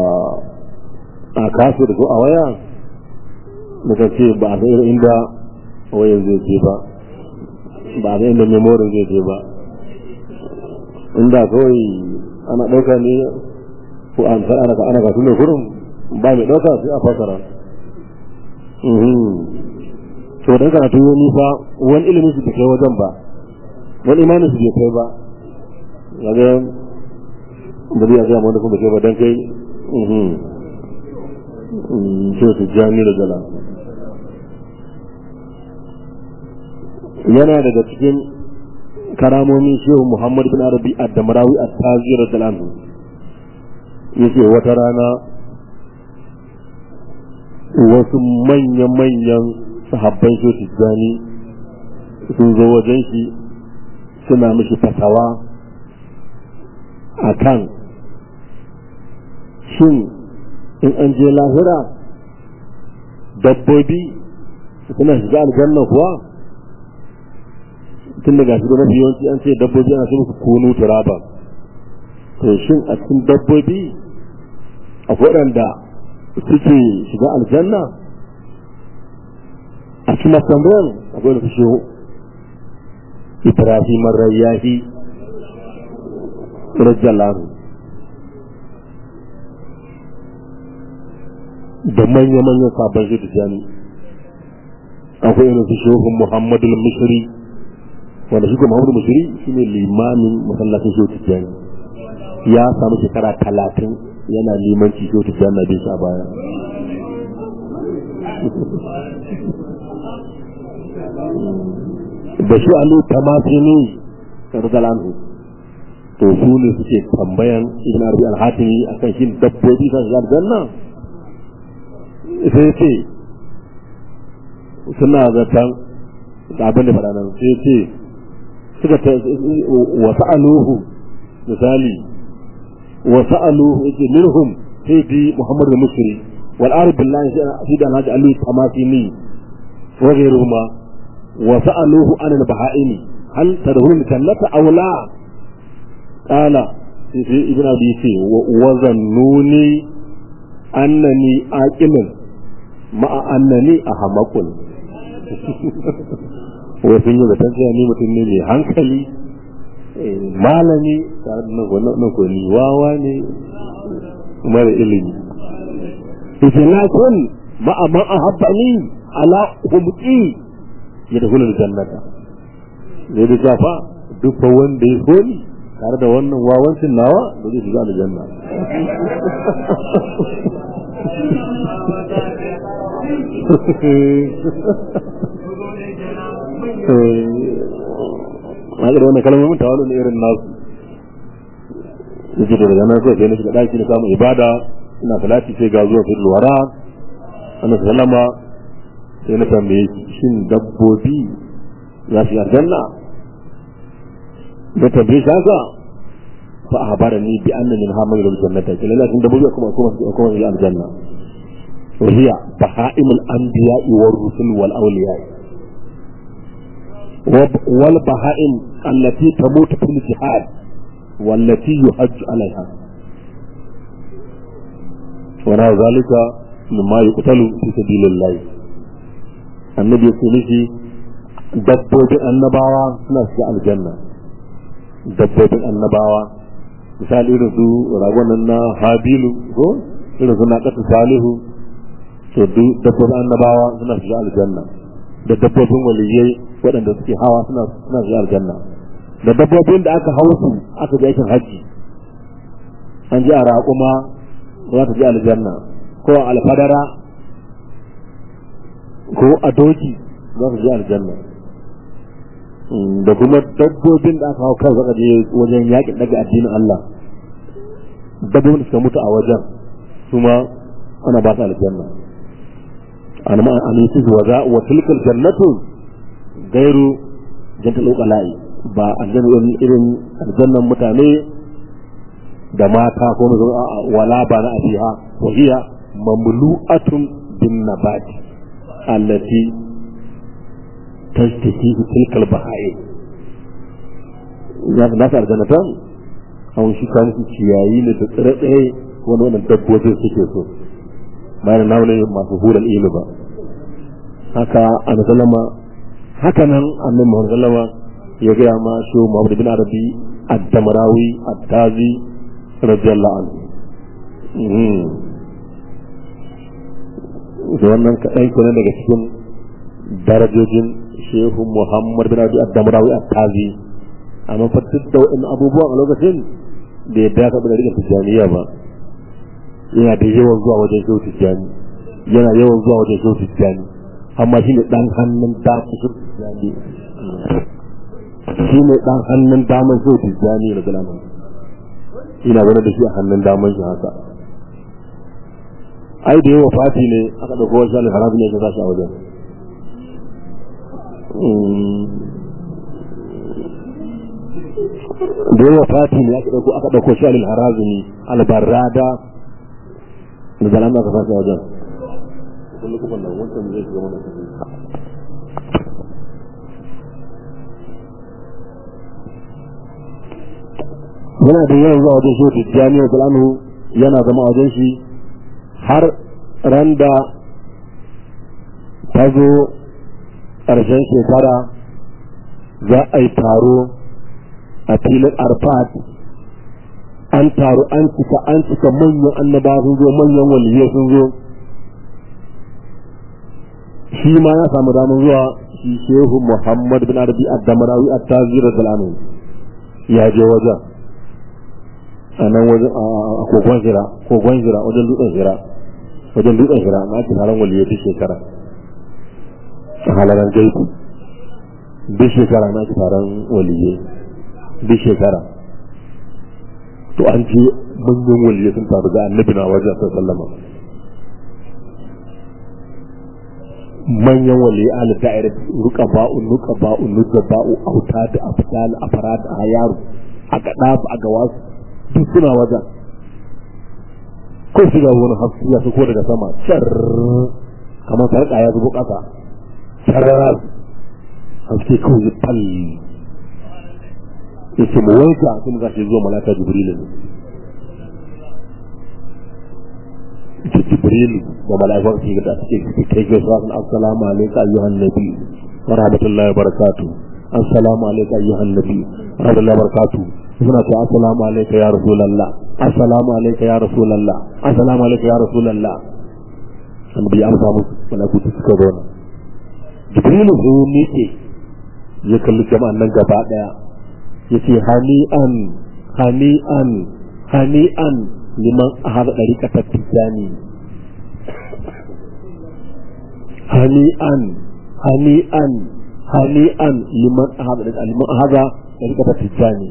a kafir ko a waya daga ce ba a sayar inda wayan zai je ba ba a inda memorin zai je ba inda kawai ana ɗauka ne ko an san ana ana gasu ne kurum ba mai ɗauka sai a fasara to dan karatu ya nisa wani ilimin su bai kai wajen ba wani imanin su bai kai ba kaga da zai ga wanda kuma kai ba dan kai so su jami da gala yana daga cikin karamomin shehu muhammad bin arabi ad-damrawi at-tazir da yake wata rana wasu manya-manyan sahabban shi tijjani sun zo wajen shi suna mishi fatawa a kan shin in an je lahira dabbobi suna shiga aljanna kuwa tun daga shi mafi yawanci an ce dabbobi ana ce musu kunu turaba to shin a cikin dabbobi a waɗanda suke shiga aljanna a cikin tambayar akwai da fushe ibrahim rayyahi rajalahu da manya-manyan sabon shi da jami akwai irin su shehun muhammadu mushri wanda shi muhammadu mushri shi ne limamin masallacin shehu tijjani ya samu shekara talatin yana limanci shehu tijjani na bin a baya da shi alu tamasini radiyallahu to su ne suke tambayan ibn arabi al-hatimi akan shin dabbobi kan shiga aljanna sai ce suna zaton da abin da faɗa nan sai ce suka ta wa sa'aluhu misali wa sa'aluhu yake minhum sai bi muhammad al-musri wal arab billahi sai da alhaji ali tamasini wa ghayruhuma wa sa'aluhu an al-baha'imi hal tadkhulul jannata aw la qala sai ibn abi ce wa zannuni annani aqilun ma'a annani ahmaqun wa sun yi zaton cewa ni mutum ne mai hankali malami tare da nan ko ni wawa ne mara ilimi yace na kun ma'a man ahabbani ala humqi yadkhulul jannata zai da shafa duk wanda ya so ni tare da wannan wawancin nawa da zai shiga aljanna a irin wannan kalmomin tawalun irin nasu yake da daga nan sai na shiga daki na samun ibada ina salati sai ga zuwa fil wara annabi sallama sai na tambaye shin dabbobi za su yi aljanna da tambaye shi haka fa ahbarani bi anna min hamal al jannata kila la dabbobi kuma kuma kuma yi aljanna وهي بهائم الأنبياء والرسل والأولياء والبهائم التي تموت في الجهاد والتي يحج عليها ونحو ذلك مما يقتل في سبيل الله النبي يقول dabbobin annabawa suna shiga aljanna dabbobin annabawa misali irin su ragonan na habilu ko irin su na ƙasa salihu to duk dabbobin annabawa suna shiga aljanna da dabbobin waliyai waɗanda suke hawa suna suna shiga aljanna da dabbobin da aka hau su aka je aikin hajji an ji a raƙuma za ta je aljanna ko a alfadara ko a doki za ta je aljanna da kuma dabbobin da aka hau kan zaka je wajen yakin daga addinin Allah dabbobin da suka mutu a wajen su ma ana ba su aljanna an ma an yi wa za wa tilkal jannatu gairu jantal uqala'i ba aljanna irin aljannan mutane da mata ko wala ba na abiha wa hiya mamlu'atun bin nabati allati تشتهي تلك البهائم ya na sa aljanata an shi kan su ciyayi ne da tsire-tsire wani wannan dabbobin suke so bayan na wani masu hular ilu ba haka an sallama haka nan annabi muhammad sallama ya gaya ma shi muhammad bin arabi ad-damrawi at-tazi radiyallahu anhu da wannan kaɗan kenan daga cikin darajojin shehu muhammad bin abi ad-damrawi at-tazi amma fa duk da wa'in abubuwan a lokacin da ya dace da rika tijaniya ba yana da yawan zuwa wajen shehu tijani yana yawan zuwa wajen shehu tijani amma shine dan hannun daman shehu tijani shine dan hannun daman shehu tijani da galaman ina wani da shi a hannun daman shi haka ai da yawa fati ne aka dauko wasu alharabi ne ka sashi a wajen da yawa fati ne aka dauko aka dauko shi alil harazumi albarrada da zalama aka fasa wajen kullu kuma nan wancan zai shiga mana yana da yawan zuwa wajen shi tijjani wa zalamu yana zama wajen shi har ran da ta zo ƙarshen shekara za a yi taro a filin arfat an taru an cika an cika manyan annaba sun zo manyan waliyai sun zo shi ma ya samu damar zuwa shi shehu muhammad bin arabi ad-damrawi at-tazir al ya je wajen a nan wajen a kogon jira kogon jira wajen dutsen jira wajen dutsen jira na ake taron waliyai duk shekara a halaran gaibu duk shekara na ake taron waliyai duk shekara to an ce manyan waliyai sun taru ga annabi na wajen sai sallama manyan waliyai ala da'ira ruka ba'u nuka ba'u nuka ba'u auta da afdal afarad a yaro a gada a ga wasu duk suna wajen ko shiga wani hasu ya ko daga sama car kamar sarƙa ya zubo ƙasa sararar haske kawai fal ya ce mu wanka sun gashi zuwa malaka jibrilu ne ce jibrilu da mala'ikar ke da suke kai gaisuwa sun assalamu alaika ayyuhan nabi wa rahmatullahi wa barakatuh assalamu alaika ayyuhan nabi wa rahmatullahi wa barakatuh suna ce assalamu alaika ya rasulallah assalamu alaika ya rasulallah assalamu alaika ya rasulallah an bi amsa musu malaku su suka zo nan jibrilu sai ya miƙe ya kalli jama'an nan gaba daya ya ce hani'an hani'an hani'an liman ahada ɗariƙa ta tijjani hani'an hani'an hani'an liman ahada liman ahada ɗariƙa ta tijjani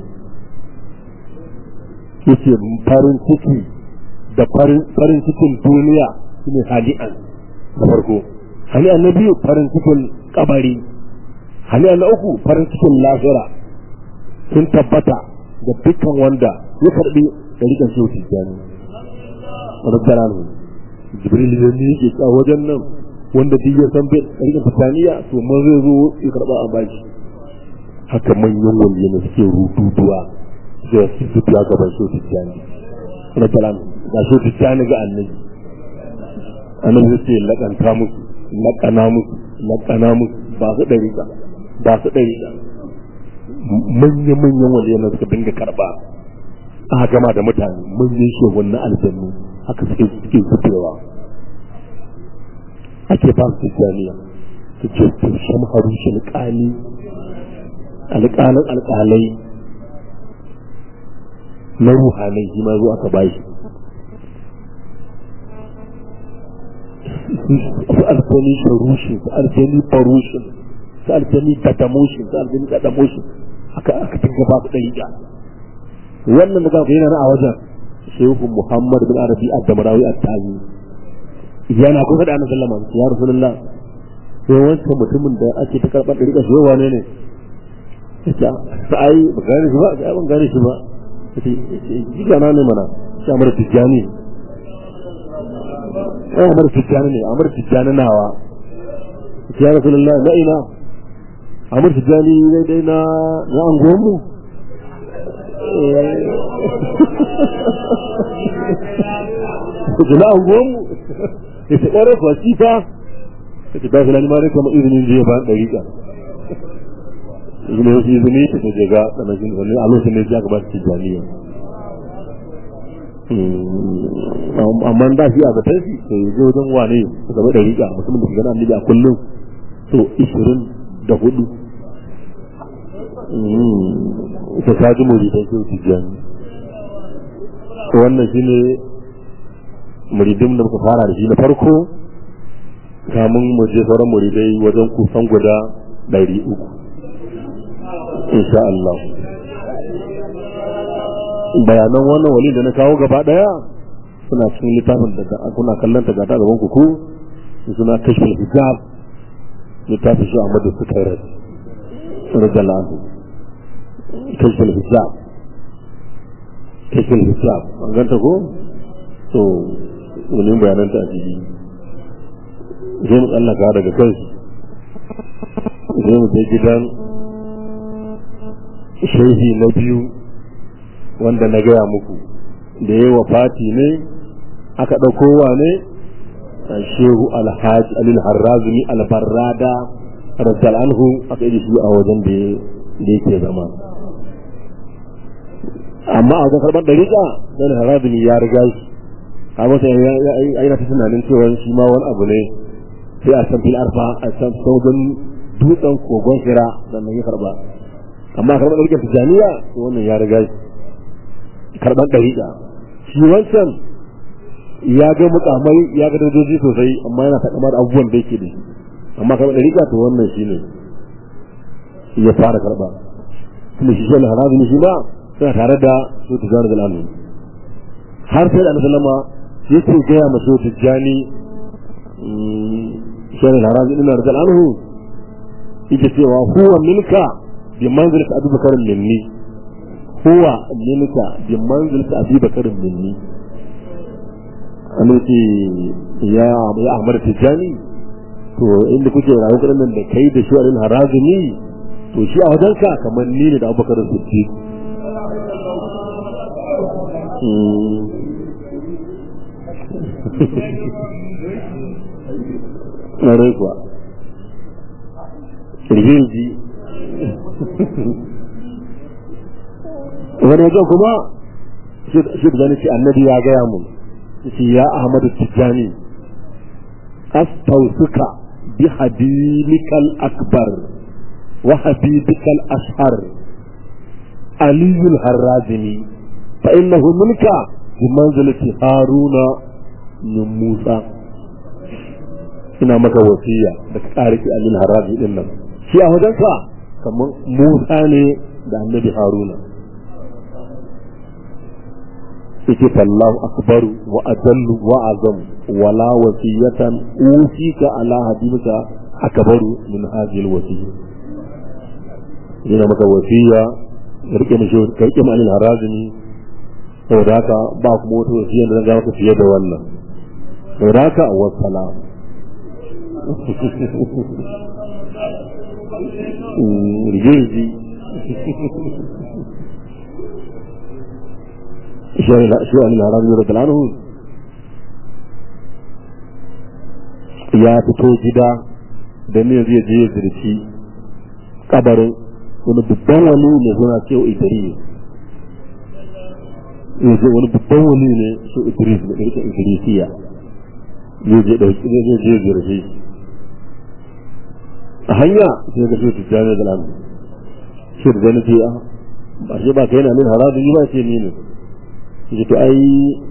yace farin ciki da farin cikin duniya shine hani'an na farko hani'an na biyu farin cikin kabari hani'an na uku farin cikin lafira sun tabbata da dukkan wanda ya karbi da rikan shi tijjani rabbana jibril ya miƙe a wajen nan wanda duk ya san bai ƙarƙin fitaniya to man zai zo ya karɓa a bashi haka manyan waliyana suke rududuwa da su fito gaban so tijjani na kalam ga so tijjani ga annabi annabi zai ce laƙanta musu laƙana musu laƙana musu ba su ɗari ba ba su ɗari ba manya-manyan waliyana suka dinga karɓa aka gama da mutane manyan shegun na aljannu haka suke suke fitowa ake ba su tijjaniya su ce tushen harushi alƙali alƙalin alƙalai na ruhanai shi ma zo aka ba shi su aljani sharushin su aljani farushin su aljani dadamoshin su aljani dadamoshin aka aka tinga ba su ɗariƙa wannan da za yana na a wajen shehu muhammad bin arabi ad-damarawi at-tazi yana kusa da annabi sallallahu alaihi wasallam ya rasulullah sai wancan mutumin da ake ta karɓar ɗariƙa shi wane ne ita ai ba gane shi ba ai ban gane shi ba ji gana ne mana shi amara tijjani ai amara tijjani ne amara tijjani nawa ya rasulullah na ina amara tijjani dai dai na na anguwan mu na anguwan mu ya ta ƙwarar kwasifa ta ta tafi lalima ne kama izinin zai ba ɗariƙa izini wasu izini ta ta jaga tsanashin wani a lokacin ne ya gaba ta tijjaniya amma da shi a zatar shi to ya zo wajen wane su gaba da riga musamman da shiga annabi a kullum to ishirin da hudu ta kaji muridan kyau tijjani wannan shi ne muridin da muka fara da shi na farko kamun mu je sauran muridai wajen kusan guda ɗari uku insha Allah bayanan wannan wali da na kawo gaba daya suna cikin littafin da kuna kallon ta gata gaban ku suna kashfin hijab littafin shi Ahmadu Sukairat radiyallahu kashfin hijab kashfin hijab an ganta ko to wani bayanan ta a ciki sai mu tsallaka daga kai sai mu je gidan shehi na biyu wanda na gaya muku da yi wafati ne aka ɗauko wa ne shehu alhaji alil harrazumi albarrada rajal anhu aka yi shi a wajen da yake zama amma a wajen karɓar ɗariƙa dan harrazumi ya riga shi a wata yana ta tunanin cewa shi ma wani abu ne sai a san fil arfa a san sauran dutsen kogon kira sannan ya karɓa amma karɓar ɗariƙar tijaniya wannan ya riga shi karɓar ɗariƙa shi wancan ya ga mukamai ya ga darajoji sosai amma yana takama da abubuwan da yake da shi amma karɓar ɗariƙa to wannan shi ne ya fara karɓa tunda shi shi harazi ne shi ma suna tare da su tijjani da lalu har sai da annabi sallama ya ce gaya ma su tijjani shi harazi ɗin da anhu yake cewa huwa milka bi manzilati abubakar minni huwa minka bi manzilati abi bakar minni an ce ya ya ahmad tijani to inda kuke rayu kudin nan da kai da shi alil harazimi to shi a wajenka kamar ni ne da abubakar siddiq na rai kuwa kirgirji wani wajen kuma shi da zane ce annabi ya gaya mun ce ya ahmadu tijjani astausuka bi habibikal akbar wa habibikal ashar aliyul harrazini fa innahu minka bi manzilati haruna min musa ina maka wasiya da ka ƙarfi alil harrazi din nan shi a wajenka kamar musa ne da annabi haruna yake fallahu akbaru wa ajallu wa azam wala wasiyatan usika ala habibika akbaru min hadhihi alwasiyya yana maka wasiya rike mishi ka rike mani harazini saboda haka ba kuma wata wasiyya da zan ga maka fiye da wannan raka wa salam rigirgi shi wani larar yau da talanu ya fito gida da ne zai je ya zirci kabarin wani babban wani ne suna cewa idris ya je wani babban wani ne su idris da ɗarka idrisiya zai je ɗauki zai je je zirci a hanya sai ga shi tijjani da lamu shi da zani ce ba shi ba ka yana min harazu yi ba ce ni ne shi to ai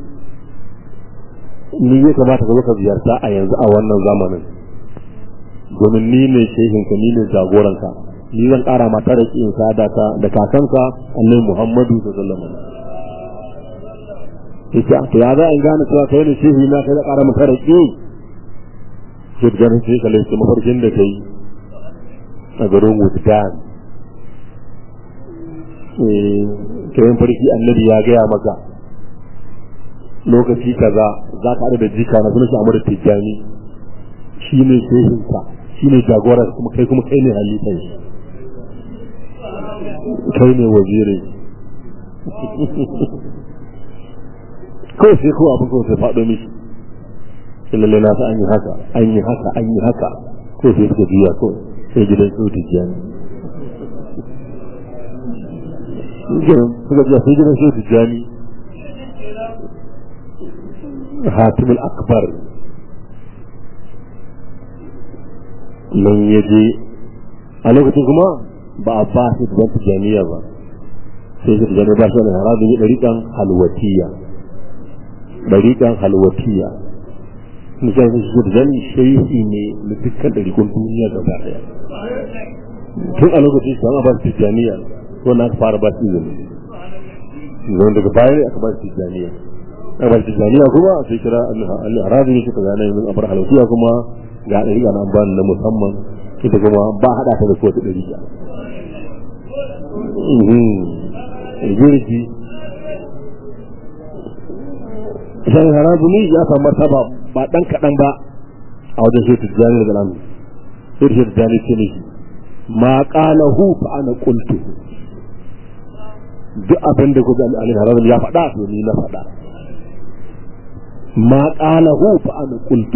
ni ya kamata ka zo ka ziyarta a yanzu a wannan zamanin domin ni ne shehinka ni ne jagoranka ni zan kara mata da kin sada ka da kakanka annabi Muhammadu sallallahu alaihi wasallam yace to ya za in gane cewa kai ne shehi na kai da kara mata da ki shi da ganin sai kalle shi mafarkin da kai a garin Wuddan eh kayan farki annabi ya gaya maka lokaci kaza za ka da jika na sunan shi Amadu Tijjani shi ne shehinka shi ne jagorar kuma kai kuma kai ne halifan shi kai ne waziri kawai sai ko abin kawai sai faɗo mishi lalle na sa an yi haka an yi haka an yi haka ko sai suka juya kawai sai gidan su tijjani suka juya sai gidan su tijjani hatimul akbar nan ya je a lokacin kuma ba a ba su da jami'a ba sai su jami'a ba su da harabi ne ɗariƙan halwatiya ɗariƙan halwatiya nisan su su da shehi ne na dukkan ɗariƙun duniya gaba ɗaya tun a lokacin su an ba su jami'a wannan aka fara ba su izini zan daga baya aka ba su jami'a aka ba su jami'a kuma sai kira al-harabi ne suka gane min abar halwatiya kuma ga ɗariƙa na ba na musamman ita kuma ba haɗa ta da kowace ɗariƙa girki shan harabu ne ya samu martaba ba ɗan kaɗan ba a wajen shi tijjani da lamu sai shi tijjani ce ne ma ƙala hu fa ana ƙultu duk abin da kuka alin harabu ya faɗa to ni na faɗa ma ƙala hu fa ana ƙultu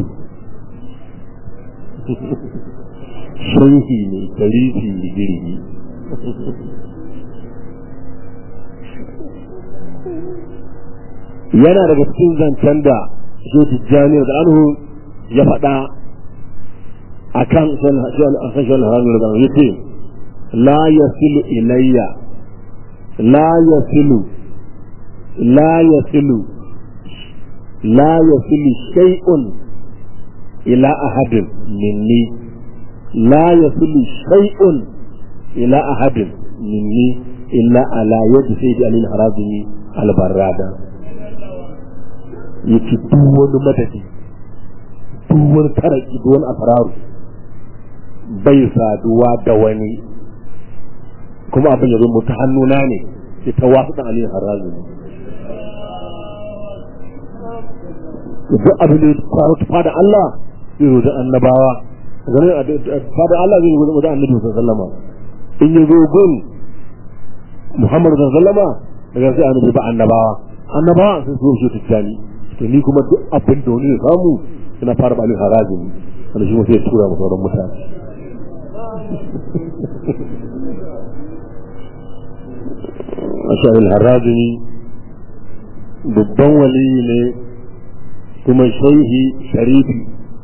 shanhi ne tarihi girgi yana daga cikin zancen da shi tijjani da anhu ya faɗa a kan shan haramun da ya ce la yasilu ilayya la yasilu la yasilu la yasilu shay'un ila ahadin minni la yasilu shay'un ila ahadin minni illa ala yadi sayyidi alil harazimi albarrada yake duk wani madadi duk wani taraki duk wani asararu bai saduwa da wani kuma abin ya zama ta hannuna ne sai ta wasu da alil harazimi duk abin da ya faru ta fada Allah zai zo da annabawa fada Allah zai zo da annabi sallallahu alaihi wasallam in ya zo gun Muhammad sallama daga sai annabi ba annabawa annabawa sun so shi tijjani to ni kuma duk abin da wani ya samu ina fara ba min harajin wanda shi sai tura mu sauran mutane Asha'il harajini babban waliyi ne kuma shaihi sharifi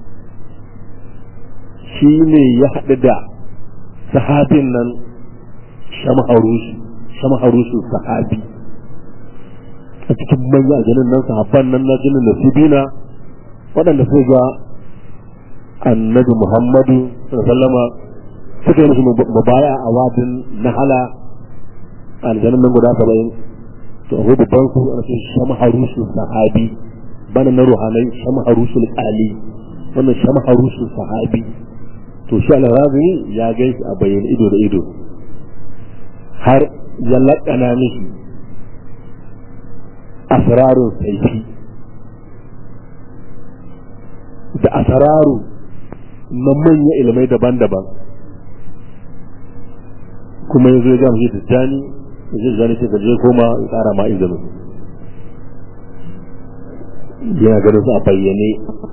shi ne ya haɗu da sahabin nan shamaharushi shamaharushi sahabi a cikin manya a ganin nan sahabban nan na jinin nasibina waɗanda su ga annabi muhammadu sallama suka yi musu mubaya a wadin nahala aljanin nan guda saba'in to akwai babban su a cikin shamaharushi sahabi bana na ruhanai shamaharushi ali wannan shamaharushi sahabi to shi al-razini ya gaisa a bayyana ido da ido har ya laƙana mishi asrarun saifi da asararu na manya ilimai daban-daban kuma yanzu ya gama shi da jani da shi jani ce je koma ya tsara ma izinin yana ganin su a bayyane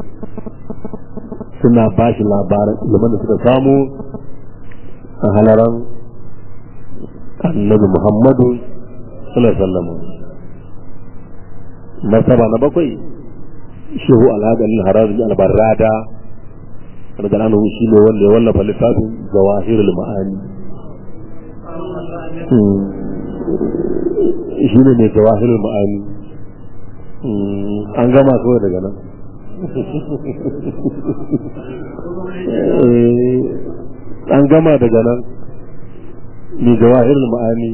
suna ba shi labaran ilimin da suka samu a halaran annabi muhammadu sallallahu alaihi wasallam martaba na bakwai shehu alhadin harazmi albarrada daga nan shi ne wanda ya wallafa littafin zawahirul ma'ani shi ne mai zawahirul ma'ani an gama kawai daga nan an gama daga nan mai zawahirul ma'ani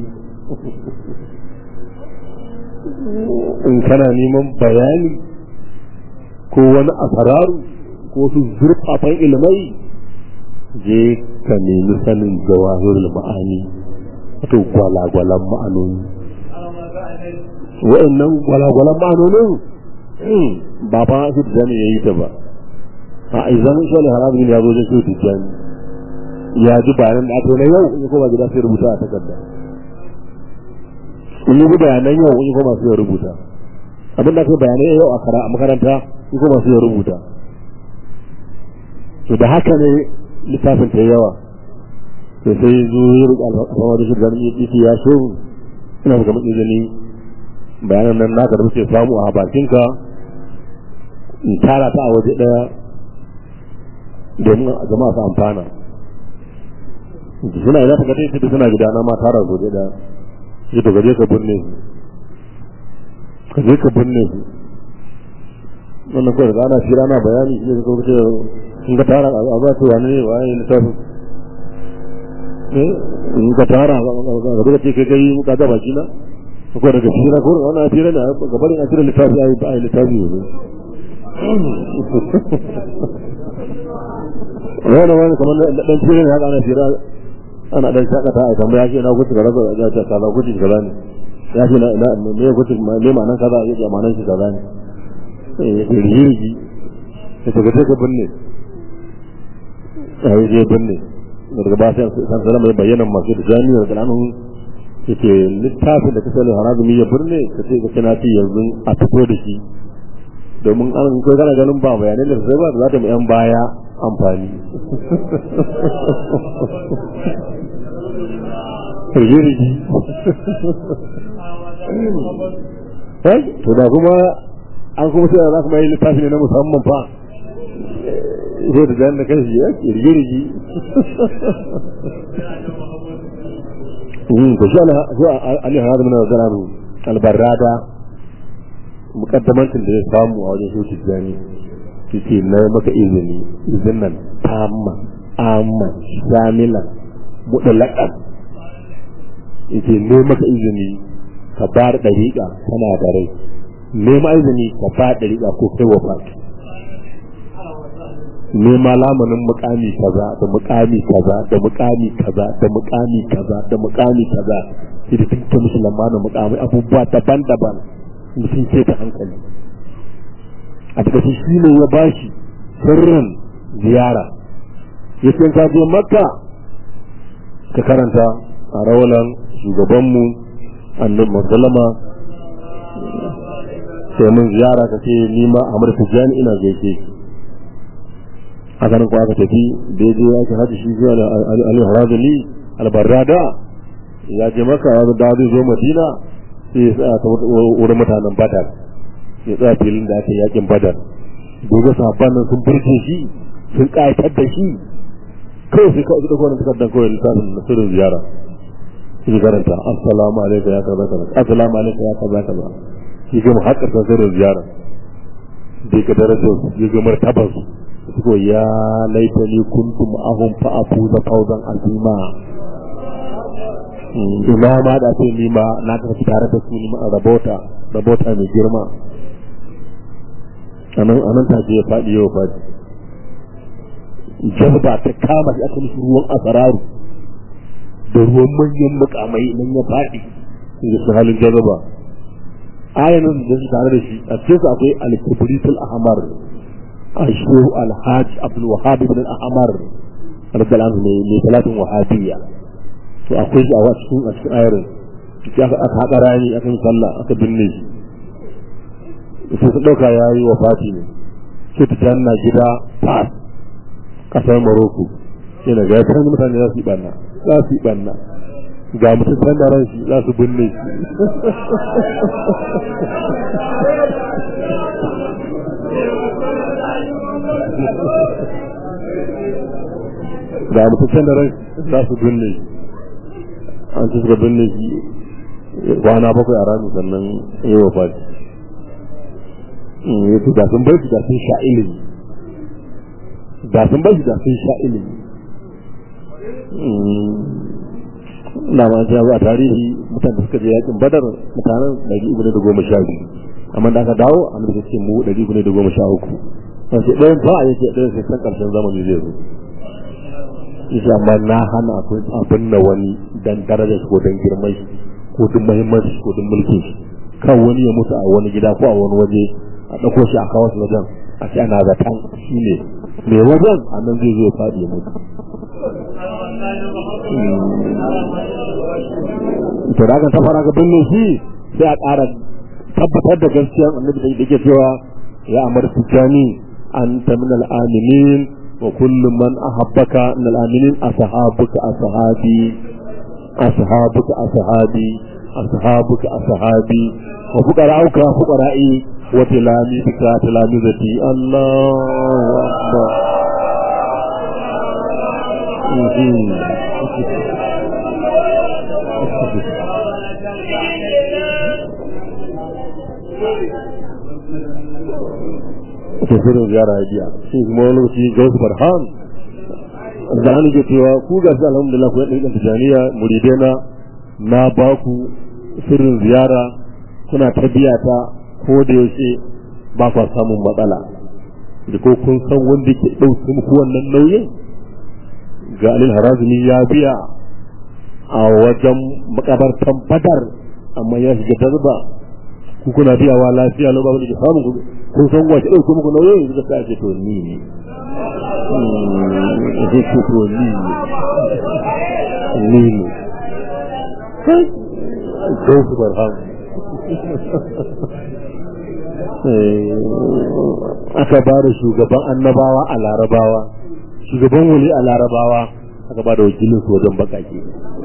in kana neman bayani ko wani asararu ko su zurfafan ilmai je ka nemi sanin jawahirul ma'ani wato gwalagwalan ma'anoni wa'annan gwalagwalan ma'anonin ba fa su tijjani ya yi ta ba a izan shi ne haramun ya zo da su tijjani ya ji bayanan da aka yi na yau in kuma gida sai rubuta a takarda in yi bayanan yau in kuma sai rubuta abin da aka bayanai yau a makaranta in kuma sai rubuta to da haka ne littafin ta yawa to sai zo ya riƙe alfama da shi ganin yake ya so ina ga mutum izini bayanan nan naka da muke samu a bakinka in tara ta a waje ɗaya domin jama'a su amfana suna ina ta gaje da suna gida na ma tara su waje ɗaya sai to gaje ka binne su ka je ka binne su wannan kawai da ana shira na bayani shi ne ka kawo in ka tara a za ta wani ne waye littafin in ka tara a duka ce kai kai ka ga baki na ko daga shi na ko wannan tira ne ga barin a tira littafi ai ba ai littafi ne wani wani kamar dan tira ne haka ana tira ana dan shakata a tambaya shi na gudu ga rabu ya ce kaza gudu kaza ne ya ce na me gudu me ma'anan kaza ya ce ma'anan shi kaza ne eh rigirgi ta ga ta binne a yi je binne daga ba sai san sanar mai bayyana masu da jami'ar da nan yake littafin da kasar harazumi ya birne ka ce ka kana ci yanzu a fito da shi domin an kai kana ganin ba bayanai da sai ba za ta mu yan baya amfani rigirigi to da kuma an kuma sai za kuma yi littafi ne na musamman fa zai da jan da kai shi ya ke rigirigi to shi Ali Harad min Zalanu albarrada mukaddamancin da ya samu a wajen shi tijani yace na maka izini izin nan tamma amma shamila mutlaqan yace ne maka izini ka bar dariƙa kana da rai nema izini ka bar dariƙa ko kai wafati nema lamanin mukami kaza da mukami kaza da mukami kaza da mukami kaza da mukami kaza sai da tunta musu lamanin mukami abubuwa daban-daban mutum ce ta hankali a cikin shi ne ya bashi sirrin ziyara ya ce ka je makka ka karanta a rawalan shugabanmu annabi musallama sai mun ziyara ka ce ni ma amur tijani ina gaishe shi a ganin ko aka tafi da ya je aka haɗa shi zuwa al-harazali al-barrada ya je maka ya da zai zo madina sai ya tsaya ta wurin mutanen badar ya tsaya filin da ake yakin badar gobe sahabban nan sun burge shi sun ƙayatar da shi kawai sai kawai da kwanan takardar kawai lissafin na sirrin ziyara shi karanta assalamu alaikum ya kaza kaza assalamu alaikum ya kaza kaza shi gama haƙar sirrin ziyara bai ka darajar ya ga martabar su suko ya laitani kuntum ahum fa afuza fawzan azima ina ma da ce ni ma na tafi tare da su ni ma rabota rabota mai girma anan anan ta je faɗi yau faɗi jazba ta kama shi aka mishi ruwan asararu da ruwan manyan mukamai nan ya faɗi da su halin jazba ayanin da su tare da shi a cikin su akwai al-kibritul ahmar ashu alhaj abdul wahab ibn al-ahmar radiyallahu anhu ne talatin wahabiyya to akwai shi a cikin a cikin ayarin sai aka aka haɗa rani aka yi sallah aka binne shi sai su ɗauka ya yi wa fati ne sai ta janna gida fas ƙasar maroko sai na ga ta mutane za su yi ɓanna za su yi ɓanna ga mutum san da ranshi za su binne shi ga mutum san da ranshi za su binne shi an ci suka binne shi kwana bakwai a ranar sannan yi wa fati ya ce da sun bar shi da sun sha ilimi da sun bar shi da sun sha ilimi na ma sai a tarihi mutane suka je yakin badar mutanen ɗari uku ne da goma sha biyu amma da aka dawo a nan ce mu ɗari uku ne da goma sha uku sai ce ɗayan fa a yake ɗayan sai san ƙarshen zamani zai zo yace amma na hana abin na wani dan darajar ko dan girman shi ko duk muhimmanci ko duk mulkin shi kan wani ya mutu a wani gida ko a wani waje a ɗauko shi a kawo shi wajen a ce ana zaton shi ne mai wajen a nan zai zo ya faɗi ya mutu to da aka tafara ga binne shi sai a ƙara tabbatar da gaskiyar annabi da yake cewa ya amar tijani anta min al-aminin wa kullu man ahabbaka min al-aminin ashabuka ashabi ashabuka ashabi ashabuka ashabi wa fuqara'uka fuqara'i wa tilamidika tilamizati Allahu akbar ke shirin ziyara ya biya shi kuma wani lokaci gausu farhan da an ke cewa ku ga su alhamdulillah ku yadda ɗan tijaniya muridena na ba ku sirrin ziyara kuna ta biya ta ko da yaushe ba kwa samun matsala da ko kun san wanda ke ɗauke muku wannan nauyin ga alil harazumi ya biya a wajen makabartan badar amma ya shiga darba ku kuna biyawa lafiya lau ba wani ke samun kun san wace ɗauke muku nauyin yanzu ka ce to ni ne zai ce to ni ne ni ne kai su barham aka ba da shugaban annabawa a larabawa shugaban wuli a larabawa aka ba da wakilin su wajen bakake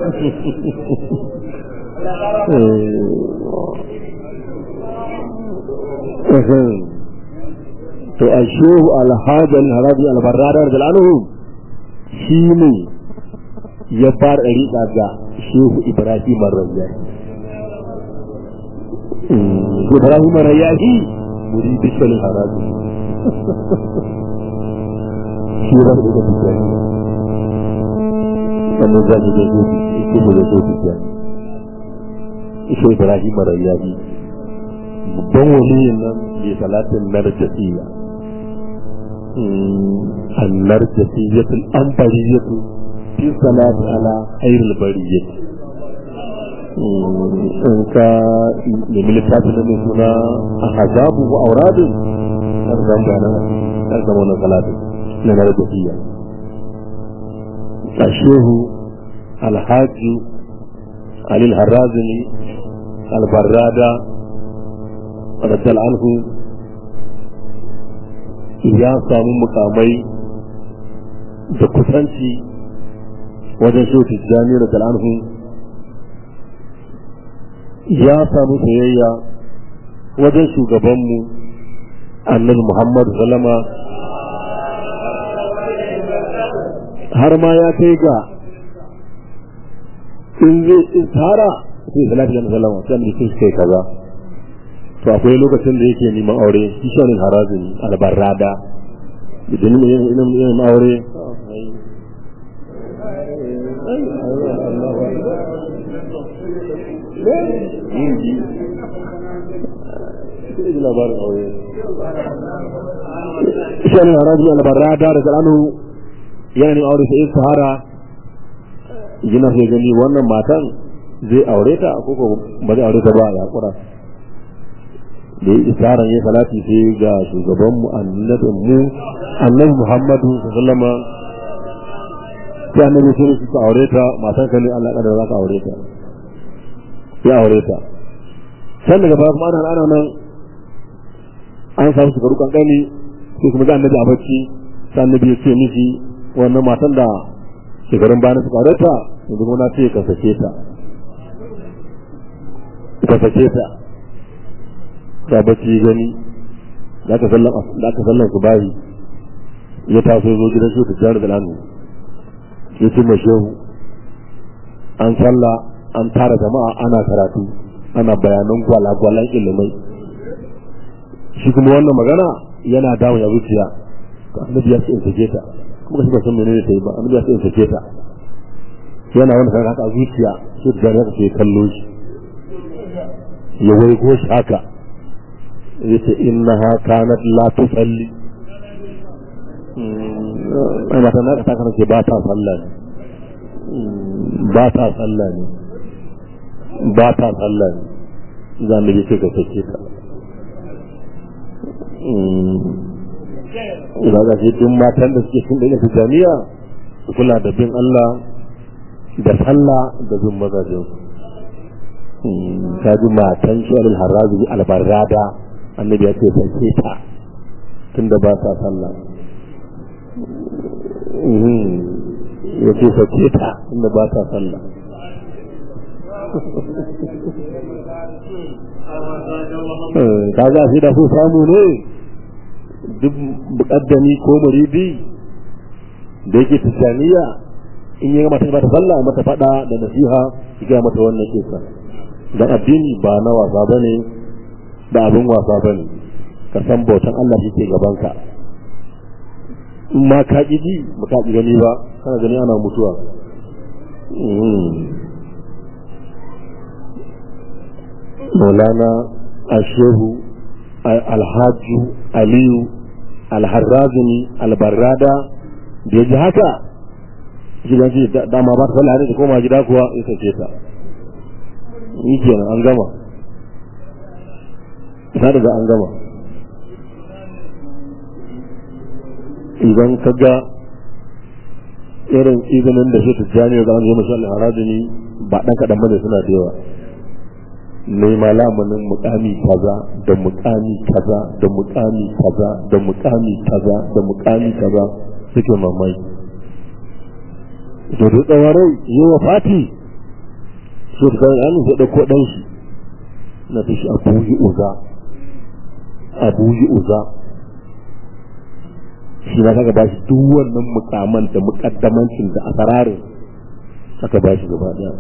to a shehu alhajan harabi albarradar da al'anuhu shi ne ya fara riƙa ga shehu ibrahim rayyaki ibrahim rayyaki muri bishalin harabi shi ya zama da tijjani wannan za ki gaji ike mu da zo tijjani ishe ibrahim rayyaki babban waliyin nan ke salatin narjasiya النرجسية الأنبرية في الصلاة على خير البرية in ka nemi littafin da mai suna a hazabu wa auradin har zan gana har zama wani salatin na na rajafiya a shehu alhaji alil harrazini albarrada rajal anhu ya samu mukamai da kusanci wajen shehu tijjani rajal anhu ya samu soyayya wajen shugabanmu annabi Muhammad salama har ma ya kai ga in zai tsara sai salatu da sallama sai annabi sai kai kaza to akwai lokacin da yake neman aure shi shonin harazin albarrada idan ne yin aure yin ji ji labarin aure shan haraji albarrada da zalanu yana ne aure sai sahara yana sai gani wannan matan zai aure ta ko ko ba zai aure ta ba ya kura da ya isaran ya salati sai ga shugaban mu annabin mu annabi Muhammadu sallama sai annabi sai su aure ta matan ka ne Allah kadar za ka aure ta ya aure ta san daga baya kuma ana ana nan an samu shekaru kankani sai kuma ga annabi a bacci sai annabi ya ce miki wannan matan da shekarun bayan suka aure ta yanzu kuma na ce ka sake ta ka sake ta ta bacci gani da aka sallan da aka sallan su bayi ya taso zo gidan shi ta jihar da lanu ya ce mai shehu an sallah an tara jama'a ana karatu ana bayanan gwalagwalan ilimai shi kuma wannan magana yana dawo ya zuciya annabi ya ce in sake ta kuma shi ba san menene ta yi ba annabi ya ce in sake ta yana wani kan haka zuciya shi da ya ce kallo shi ya wai ko shi haka yace innaha kanat la tusalli ai mata na ta kana ce ba ta sallah ne ba ta sallah ne ba ta sallah ne za mu yi ka sake ta ina ga shi duk matan da suke cikin da jami'a su kula da bin Allah da sallah da bin mazajin ta ji matan shi al-harazi al-barrada annabi ya ce sake ta tunda ba ta sallah ya ce sake ta tunda ba ta sallah ka ga shi da su samu ne duk mukaddami ko muridi da yake tijaniya in yi mata ba ta sallah mata fada da nasiha ya mata wannan kisa dan addini ba na wasa bane da abin wasa ba ne ka san bautan Allah shi ke gabanka in ma ka ƙi ji ba ka ƙi gani ba kana gani ana mutuwa maulana ashehu alhaju aliyu alharrazini albarrada da ya ji haka gidan ji dama ba ta sallah ne ta koma gida kuwa ya sace ta yi kenan an gama ta daga an gama idan ka ga irin izinin da shi tijjani ga an zo mashi al'aradini ba ɗan kaɗan bane suna da yawa nema lamunin mukami kaza da mukami kaza da mukami kaza da mukami kaza da mukami kaza suke mamai da da tsawarai yi wa fati su da kan su ɗauko ɗan shi na fi shi abu yi uza abu yi uza shi na kaga bashi duk wannan mukaman da mukaddamancin da asararin aka bashi gaba daya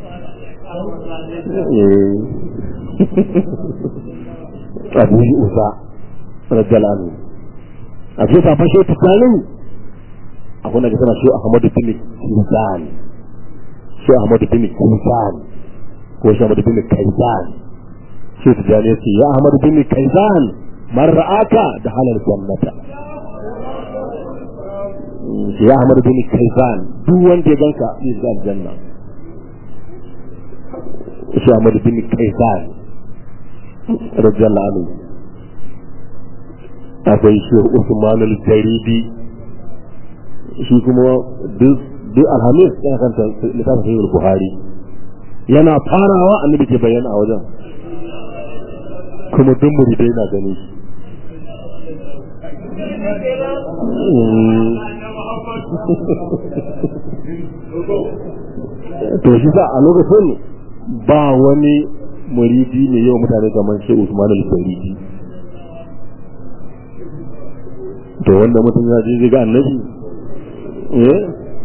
abu yi uza rajalanu a ce ta fashe tukanin akwai na gasana shi ahmadu bin kizan shi ahmadu bin kizan ko shi ahmadu bin kaisan shi tijani ya ce ya ahmadu bin kaisan man ra'aka da halal jannata ya Ahmad bin Kaisan duk wanda ya ganka zai shiga aljanna shi Ahmad bin Kaisan radiyallahu anhu akwai shi Usman al-Jaridi shi kuma duk duk alhamis yana kanta littafin sahih Buhari yana farawa annabi ke bayyana a wajen kuma duk muridai na gani shi to shi sa a lokacin ba wani muridi ne yau mutane kamar shi Usman al-Faridi to wanda mutum ya je ga annabi eh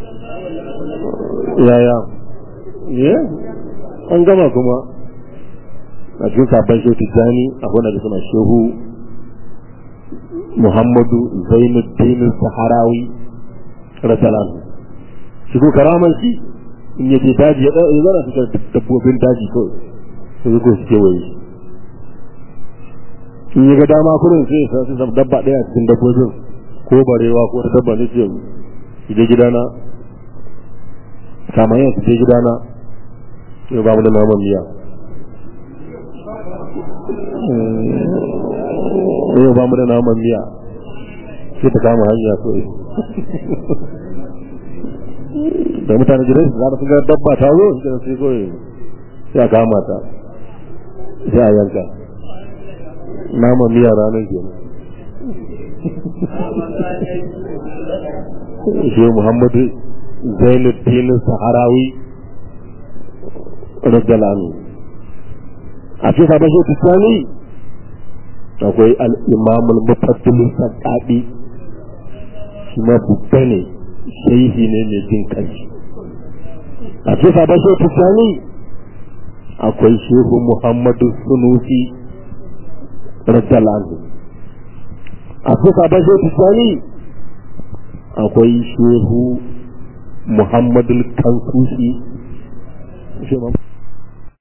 yaya eh an gama kuma a cikin sabon shehu tijjani akwai na suna shehu muhammadu zainuddin saharawi rasalan shi ko karaman shi in yaje daji ya zana fitar dabbobin daji kawai sai ko su kewaye in ya ga dama kurin sai ya sa dabba ɗaya a cikin dabbobin ko barewa ko dabba ne ce je gidana kamar yin su je gidana sai ba mu da naman miya yau ba mu da naman miya sai ta kama hanya kawai da mutane gidan su zara sun ga dabba ta zo su sai kawai sai a kama ta sai a yanka naman miya ranar kenan shi muhammadu zainuddin saharawi radiyallahu a cikin sabon shi tsani akwai al'imamul mufaddilin sakaɗi shi ma babba ne shaihi ne mai jin kanshi a cikin sabon shi tsani akwai shehu muhammadu sunusi radiyallahu a cikin sabon shi tsani akwai shehu muhammadu kansusi